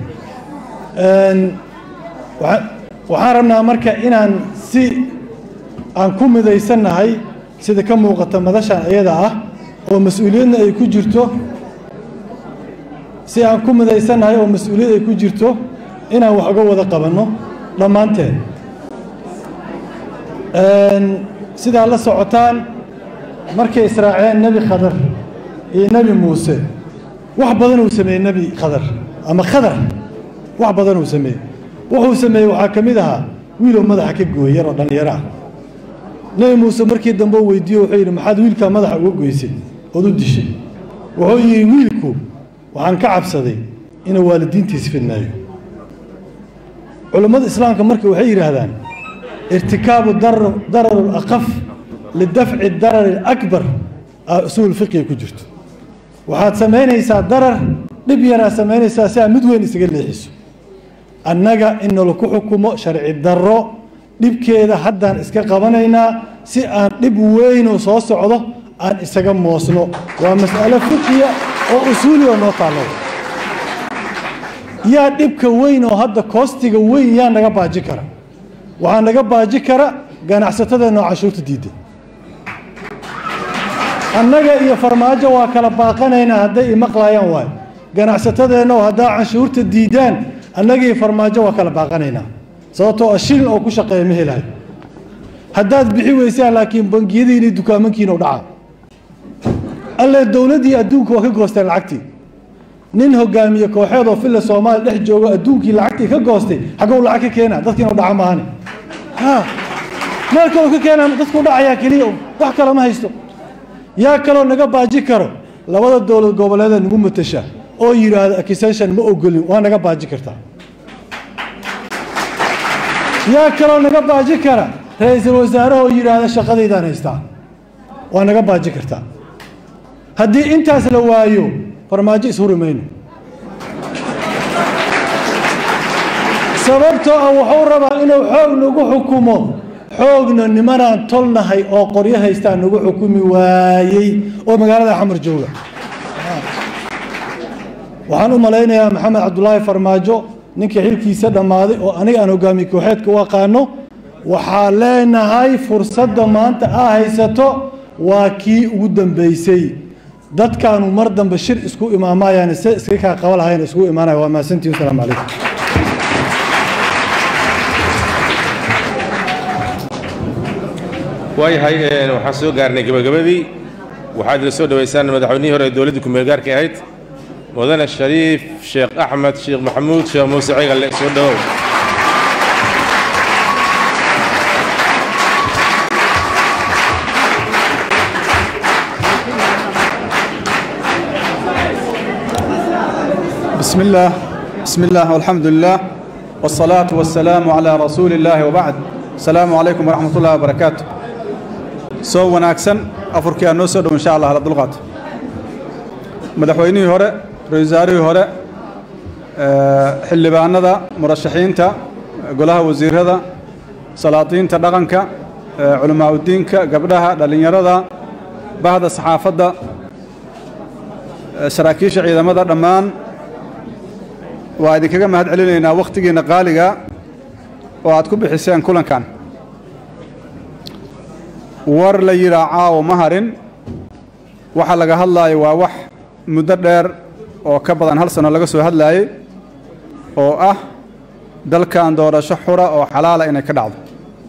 waxaan rabnaa marka inaan si aan ku midaysannahay sida ka muuqata madashan iyada ah oo mas-uuliyadna ay ku jirto si aan ku midaysannahay oo mas-uuliyad ay ku jirto inaan wax uga wada qabanno dhammaanteen sidaa la socotaan markay israaceen nebi khadar iyo nebi muuse wax badan uu sameeyey nebi khadar ama khadar wax badan uu sameeyey wuxuu sameeyey waxaa ka mid ahaa wiilow madaxa ka gooyey yaroo dhallinyaro ah nebi muuse markii dambe u weydiiyo wuxuu yidhi maxaad wiilkaa madaxa uga goysay ood u dishay wuxuu yidhi wiilku waxaan ka cabsaday inuu waalidiintiis fidnaayo culammada islaamka marka waxay yidhaahdaan irtikaabu darari alaqaf lidafci darari alakbar aa usuul fiqiga ku jirto waxaad samaynaysaa darar dhib yaraa samaynaysaa si aad mid weyn isaga leexiso annaga in nalaku xukumo sharci darro dhibkeeda haddaan iska qabanaynaa si aan dhib weynoo soo socdo aan isaga moosno waa mas'alo fiqiya oo usuuli oo noo taallo yaa dhibka weyn oo hadda koostiga weyn yaa naga baaji kara waxaa naga baaji kara ganacsatadeenna oo cashuurta diidda annaga iyo farmaajo waa kala baaqanaynaa hadday imaqlayaan waayo ganacsatadeenna oo haddaa canshuurta diidaan annaga iyo farmaajo waa kala baaqanaynaa sababtoo ah shilin oo ku shaqeeya ma helahay haddaad bixi weysaan laakiin bangiyadiina iyo dukaamankiina u dhaca alle dowladdii adduunka waa ka goosteen lacagtii nin hogaamiye kooxeed oo filla soomaaliya dhex joogo adduunkii lacagtii ka goostay xagow lacag ka keena dadkiina u dhaca maahane ha meel kaloo ka keenaa dadku dhacayaa keliya un wax kale ma haysto yaa kaloo naga baaji karo labada dowlad goboleeda nagu matasha oo yidhaahdo accusation ma ogolin waa naga baaji kartaa yaa kaloo naga baaji kara ra-iisul wasaarahoo yidhaahda shaqadaydaan haystaa waa naga baaji kartaa haddii intaas la waayo farmaajo ishuri mayno sababtoo ah wuxuu rabaa inuu xoog nagu xukumo xoogna nimanaan tolnahay oo qoryo haystaa nagu xukumi waayey oo magaalada xamar jooga waxaan u malaynayaa maxamed cabdulaahi farmaajo ninkii xilkiisa dhammaaday oo aniga aan hogaamiye kooxeedka u aqaano waxaa leenahay fursadda maanta aa haysato waa kii ugu dambeysay dadkaanu mar dambe shir isku imaamayaan se iska kaa qaba lahayn isku imaanaya waa mahadsantihi wasalaamu calaykum waayahay waxaan soo gaarnay gebagabadii waxaad ila soo dhowaysaan madaxweynihii hore ee dowladdii ku meelgaarka ahayd mudane shariif sheekh axmed sheekh maxamuud sheekh muuse cigalle soo dhowow بسم الله بسم الله والحمد لله والصلاة والسلام على رسول الله وبعد السلام عليكم ورحمة الله وبركاته سو وناكسن أفركي النوسد وإن شاء الله على الدلغات مدحويني هوري رئيساري هوري حلي باندا مرشحين تا قولها وزير هذا سلاطين تا دغنك علماء الدين قبلها دلين يردا بعد الصحافة saraakiisha ciidamada dhammaan waa idinkaga mahad celinaynaa wakhtigiinna qaaliga oo aad ku bixiseen kulankan war la yidhaa caawo ma harin waxa laga hadlaayo waa wax muddo dheer oo ka badan hal sano laga soo hadlaayey oo ah dalkan doorasho xura oo xalaala inay ka dhacdo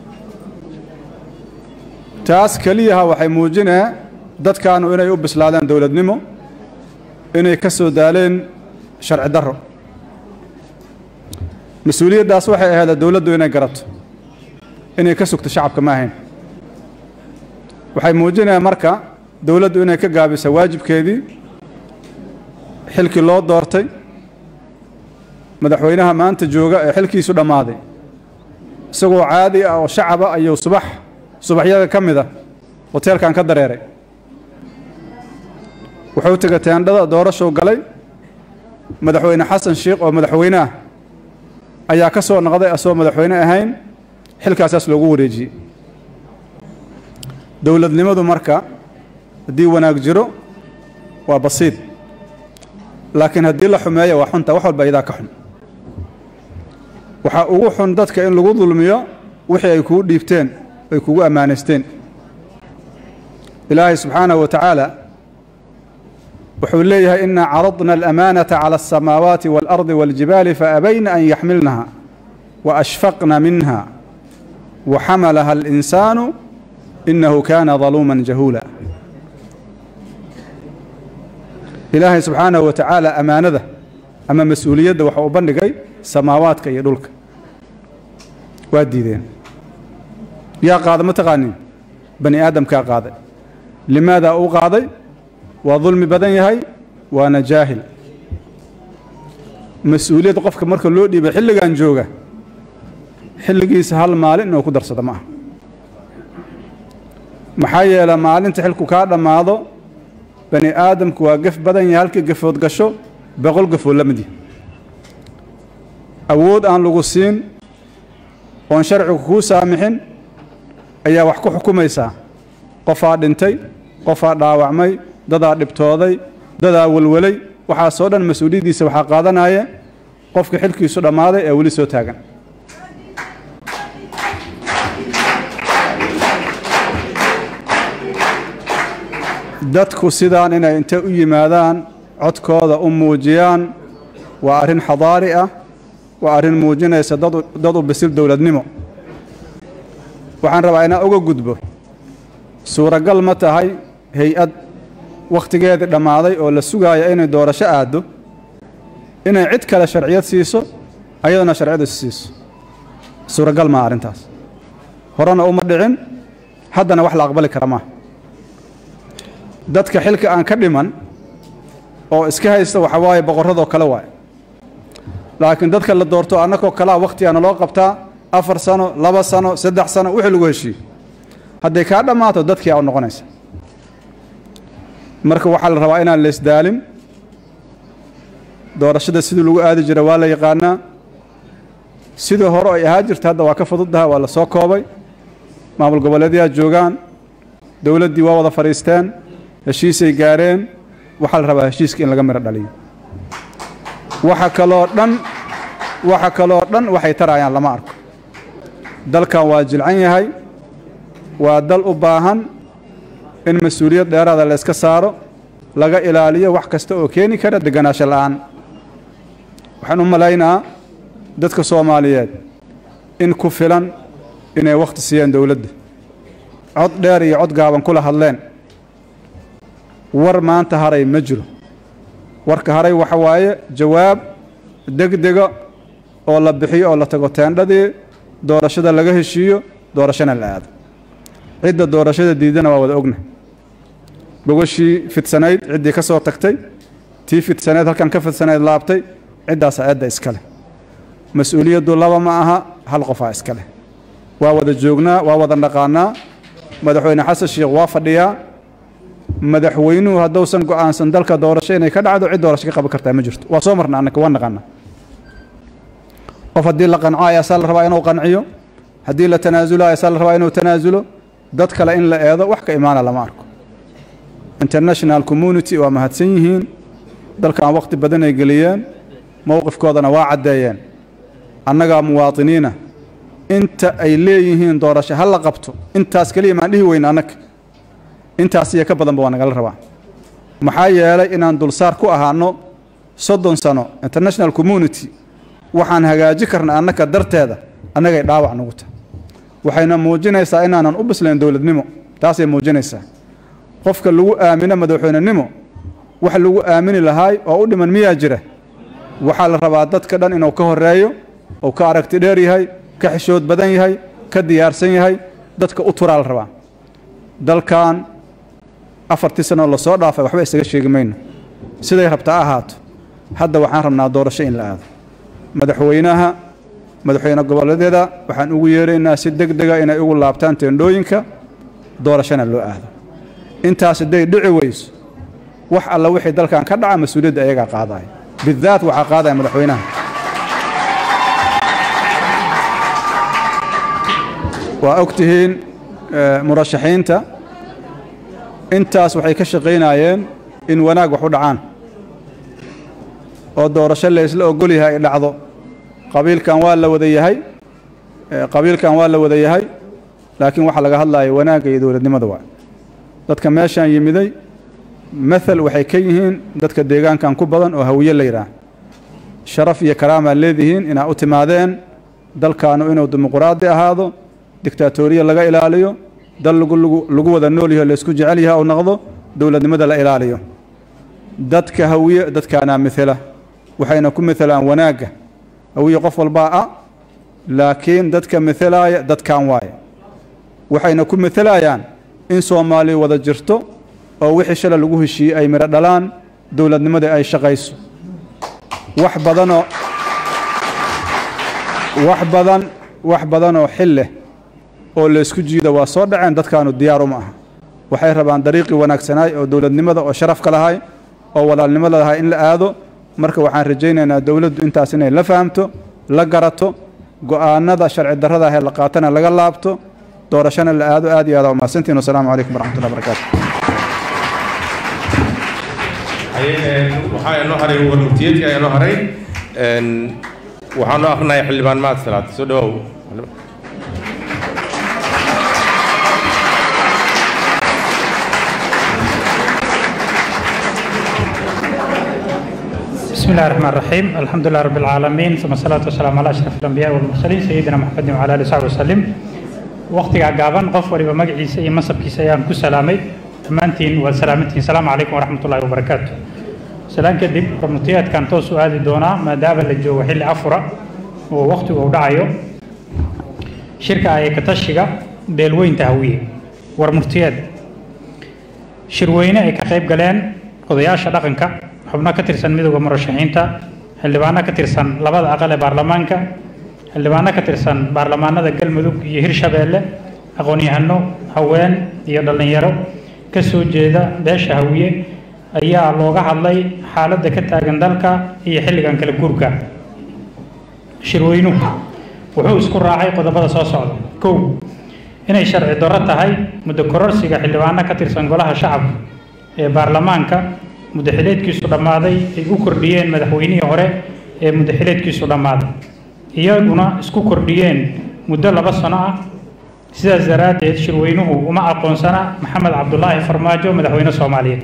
taas keliyaha waxay muujinee dadkaanu inay u bislaadeen dowladnimo inay ka soo daaleen sharci darro mas-uuliyaddaas waxay ahayd dowladdu inay garato inay ka sugto shacabka ma ahayn waxay muujinayaan marka dowladdu inay ka gaabisa waajibkeedii xilkii loo doortay madaxweynaha maanta jooga ee xilkiisu dhammaaday isagoo caadi ah oo shacaba ayuu subax subaxyada ka mid a hoteelkan ka dareeray wuxuu tegay teendhada doorashuu galay madaxweyne xasan sheikh oo madaxweyne ah ayaa ka soo noqday asagoo madaxweyne ahayn xilkaasaas loogu wareejiyey dowladnimadu marka haddii wanaag jiro waa basiid laakiin haddii la xumeeyo waa xunta wax walba iyadaa ka xun waxaa ugu xun dadka in lagu dulmiyo wixii ay kugu dhiibteen ay kugu ammaanaysteen ilaahay subxaanahu wa tacaala wuxuu leeyahay inaa caradna alamaanata cala alsamaawaati waalardi waaljibaali faabayna an yaxmilnaha waashfaqna minha waxamalaha alinsaanu inahu kaana daluuman jahuula ilaahay subxaanahu wa tacaala ammaanada ama mas-uuliyadda waxa uu bandhigay samaawaadka iyo dhulka waa diideen yaa qaada ma taqaanin bani aadamkaa qaaday limaadaa uu qaaday waa dulmi badan yahay waana jaahil mas-uuliyadda qofka marka loo dhiibay xilligan jooga xilligiisa hal maalin inuu ku darsado ma aha maxaa yeele maalinta xilku kaa dhammaado bani aadamku waa gef badan yahay halkii gefood gasho boqol gefood la mid yahay awood aan lagu siin oon sharcigu kuu saamixin ayaa wax ku xukumaysaa qofaa dhintay qofaa dhaawacmay dadaa dhibtooday dadaa welwelay waxaasoo dhan mas-uuliyaddiisa waxaa qaadanaya qofka xilkiisu dhammaaday ee weli soo taagan dadku sidaan inay intay u yimaadaan codkooda u muujiyaan waa arrin xadaari ah waa arrin muujinaysa dad u bisil dowladnimo waxaan rabaa inaan uga gudbo suuragal ma tahay hay-ad wakhtigeedii dhammaaday oo la sugaaya inay doorasho aaddo inay cid kale sharciyad siiso ayadana sharciyadu siiso suuragal maa arrintaas horena uma dhicin haddana wax la aqbali kara maaha dadka xilka aan ka dhiman oo iska haysta waxa waaye boqorradoo kale waaye laakiin dadka la doorto annagoo kalea wakhtigaana loo qabtaa afar sano laba sano saddex sano wixii lagu heshiiyo hadday kaa dhammaato dadkii aa u noqonaysa marka waxaa la rabaa inaan la isdaalin doorashada sidii lagu aadi jira waa la yaqaanaa sidii hore ay ahaa jirta hadda waa ka fududdaha waa la soo koobay maamul goboleedyaa joogaan dowladdii waa wada fadhiisteen heshiisay gaareen waxaa la rabaa heshiiska in laga midho dhaliyo waxa kaloo dhan waxa kaloo dhan waxay tarayaan lama arko dalkan waa jilcan yahay waa dal u baahan in mas-uuliyad dheeraada la yska saaro laga ilaaliyo wax kasta oo keeni kara deganaansho la'aan waxaan u malaynaa dadka soomaaliyeed in ku filan inay wakhti siiyeen dowladda cod dheer iyo cod gaaban kula hadleen war maanta haray ma jiro warka haray waxa waaye jawaab degdega oo la bixiyo oo la tago teendhadii doorashada laga heshiiyo doorashana la aado cidda doorashada diidana waa wada ogna bogashii fidsanayd ciddii ka soo tagtay tii fidsanayd halkan ka fidsanayd laabtay ciddaasa eedda iskale mas-uuliyaddu laba ma aha hal qofaa iskale waa wada joognaa waa wada dhaqaanaa madaxweyne xasan sheekh waa fadhiyaa madaxweynuhu hadduusan go'aansan dalka doorasho inay ka dhacdo cid doorasho ka qaban kartaa ma jirto waa soo marna annaka waa naqaana qof haddii la qanco ayaasaa la rabaa inuu qanciyo haddii la tanaasulo ayaasaa la rabaa inuu tanaasulo dad kale in la eedo wax ka imaana lama arko international community waa mahadsan yihiin dalkan waqti badan ay geliyeen mowqifkoodana waa caddeeyeen annagaa muwaatiniina inta ay leeyihiin doorasho ha la qabto intaas keliya maan dhihi weyna annaga intaas iyo ka badanba waa nagala rabaa maxaa yeelay inaan dulsaar ku ahaano soddon sano international community waxaan hagaaji karna annaka darteeda annagay dhaawac nagu tahay waxayna muujinaysaa inaanan u bislayn dowladnimo taasay muujinaysaa qofka lagu aamino madaxweynenimo wax lagu aamini lahaay oo u dhiman miyaa jira waxaa la rabaa dadka dhan inuu ka horeeyo uu ka aragti dheer yahay ka xishood badan yahay ka diyaarsan yahay dadka u turaa la rabaa dalkan afartii sanoo lasoo dhaafay waxba isaga sheegi mayno siday rabtaa ahaato hadda waxaan rabnaa doorasho in la aado madaxweynaha madaxweyne goboleedyada waxaan ugu yeeraynaa si deg dega inay ugu laabtaan teendhooyinka doorashona loo aado intaas hadday dhici weyso wax alla wixii dalkan ka dhaca mas-uuliyadda ayagaa qaadaya bidaat waxaa qaadaya madaxweynaha waa og tihiin murashaxiinta intaas waxay ka shaqaynayeen in wanaag wax u dhacaan oo doorasho la isla ogol yahay ay dhacdo qabiilkan waa la wada yahay qabiilkan waa la wada yahay laakiin waxaa laga hadlaya wanaagga iyo dowladnimada waa dadka meeshaan yimiday mathal waxay ka yihiin dadka deegaankan ku badan oo hawiye la yidhaah sharaf iyo karaamaa leedihiin inaa u timaadeen dalkaanu inuu dimuquraadi ahaado dictaatoriya laga ilaaliyo dal lagu wada nool yaho laysku jecel yaha u noqdo dowladnimada la ilaaliyo dadka hawiye dadkaanaa mithela waxayna ku mithelaan wanaagga hawiye qof walbaa ah laakiin dadka mithelaaya dadkan waaye waxayna ku mithelayaan in soomaaliya wada jirto oo wixii shala lagu heshiiyey ay midho dhalaan dowladnimadii ay shaqayso wax badanoo wax badan wax badanoo xil leh oo laysku jiida waa soo dhaceen dadkaanu diyaar uma aha waxay rabaan dariiqii wanaagsanaay oo dowladnimada oo sharafka lahay oo walaalnimada lahay in la aado marka waxaan rajaynaynaa dowladdu intaas inay la fahamto la garato go'aanada sharci darrada ahee la qaatana laga laabto doorashana la aado aad iyo aad umahadsantiin wasalaamu calaykum waraxmatullahi barakaatu waxaa inoo haray warmurtiyeedka ayaa inoo haray waxaan noo akhrinayaa xildhibaan mahad salaad soo dhawow بسم الله الرحمن الرحيم الحمد لله رب العالمين ثم الصلاة والسلام على أشرف الأنبياء والمرسلين سيدنا محمد وعلى آله وصحبه وسلم وقتها قابن قف ولي مقعيسة إي مصب كيسا يان كسلامي تمانتين وسلامتين السلام عليكم ورحمة الله وبركاته سلام كدب رمتيات كان تو سؤال دونا ما داب اللي وحل أفرا ووقته ودعيو شركة أي كتشيغا beelweynta hawiye war murtiyeed shirweyne ay ka qayb galeen odayaasha dhaqanka xubno ka tirsan midowda murashaxiinta xildhibaano ka tirsan labada aqal ee baarlamaanka xildhibaano ka tirsan baarlamaanada galmudug iyo hirshabeelle aqoon-yahano haween iyo dhallinyaro ka soo jeeda beesha hawiye ayaa looga hadlay xaaladda ka taagan dalka iyo xilligan kala guurka shirweynuhu wuxuu isku raacay qodobada soo socda kow inay sharci darro tahay muddo kororsiga xildhibaano ka tirsan golaha shacabka ee baarlamaanka muddaxileedkiisu dhammaaday ay u kordhiyeen madaxweynihii hore ee muddaxileedkiisu dhammaaday iyaguna isku kordhiyeen muddo laba sano ah sidaas daraaddeed shirweynuhu uma aqoonsana maxamed cabdulaahi farmaajo madaxweyne soomaaliyeed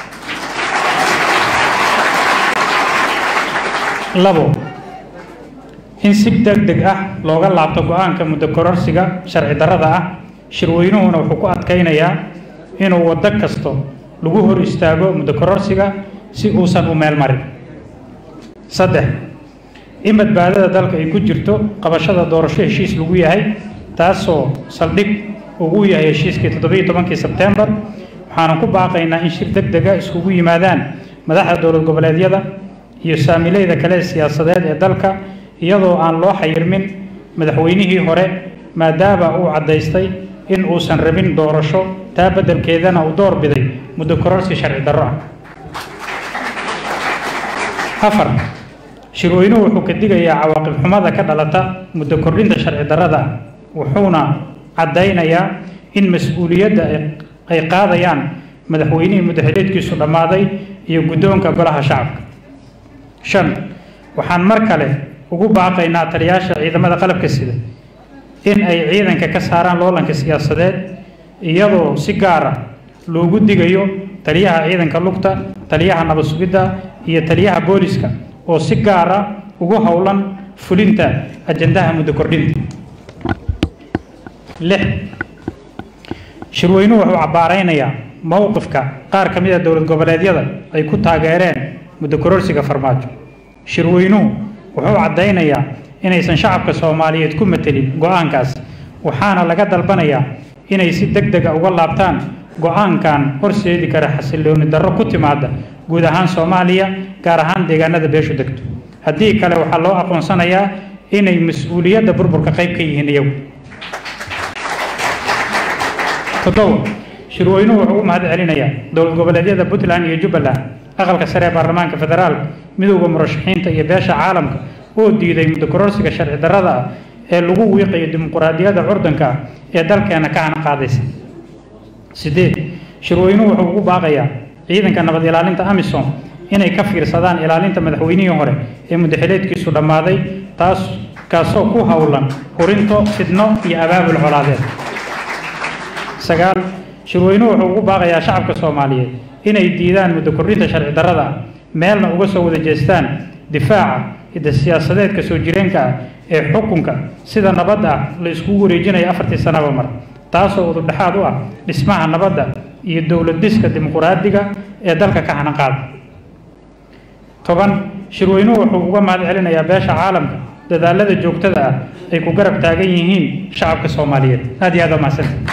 labo in si deg deg ah looga laabto go-aanka muddo kororsiga sharci darrada ah shirweynuhuna wuxuu ku adkaynayaa inuu waddo kasto lagu hor istaago muddo kororsiga si uusan u meel marin saddex in badbaadada dalka ay ku jirto qabashada doorasho heshiis lagu yahay taasoo saldhig ugu yahay heshiiskii toddobiyo tobankii sebtembar waxaanu ku baaqaynaa in shir deg dega iskugu yimaadaan madaxda dowlad goboleedyada iyo saamileyda kale siyaasadeed ee dalka iyadoo aan loo xayirmin madaxweynihii hore maadaama uu caddaystay in uusan rabin doorasho taa beddelkeedana uu door biday muddo kororsi sharci darro ah afar shirweynuhu wuxuu ka digayaa cawaaqib xumada ka dhalata muddo kordhinta sharci darrada ah wuxuuna caddaynayaa in mas-uuliyadda ay qaadayaan madaxweynihii muddaxileedkiisu dhammaaday iyo guddoonka golaha shacabka shan waxaan mar kale ugu baaqaynaa taliyaasha ciidamada qalabka sida in ay ciidanka ka saaraan loolanka siyaasadeed iyadoo si gaara loogu digayo taliyaha ciidanka lugta taliyaha nabad sugidda iyo taliyaha booliska oo si gaara ugu howlan fulinta ajandaha muddo kordhinta lix shirweynuhu wuxuu cabbaaraynayaa mowqifka qaar ka mid a dowlad goboleedyada ay ku taageereen muddo kororsiga farmaajo shirweynuhu wuxuu caddaynayaa inaysan shacabka soomaaliyeed ku matelin go-aankaas waxaana laga dalbanayaa inay si deg dega uga laabtaan go-aankan horseedi kara xasillooni darro ku timaada guud ahaan soomaaliya gaar ahaan deegaanada beeshu degto haddii kale waxaa loo aqoonsanayaa inay mas-uuliyadda burburka qayb ka yihiin iyagu toddoba shirweynuhu wuxuu u mahad celinayaa dowlad goboleedyada puntland iyo jubbaland aqalka sare ee baarlamaanka federaalka midowda murashaxiinta iyo beesha caalamka oo diiday muddo kororsiga sharci darrada ah ee lagu wiiqayo dimuquraadiyadda curdanka ah ee dalkeena ka hana qaadaysa sideed shirweynuhu wuxuu ugu baaqayaa ciidanka nabad ilaalinta amisom inay ka fiirsadaan ilaalinta madaxweynihii hore ee muddaxileedkiisu dhammaaday taas kaasoo ku howlan hurinto fidno iyo abaabul colaadeed sagaal shirweynuhu wuxuu ugu baaqayaa shacabka soomaaliyeed inay diidaan muddo kordhinta sharci darrada ah meelna uga soo wada jeestaan difaaca hidda siyaasadeedka soo jireenka ah ee xukunka sida nabadda ah la iskugu wareejinayo afartii sanaba mar taasoo ududhexaad u ah dhismaha nabadda iyo dowlad dhiska dimuquraadiga ee dalka ka hanan qaada toban shirweynuhu wuxuu uga mahad celinayaa beesha caalamka dadaalada joogtada ah ay ku garab taagan yihiin shacabka soomaaliyeed aad iyo aad waa mahadsantahay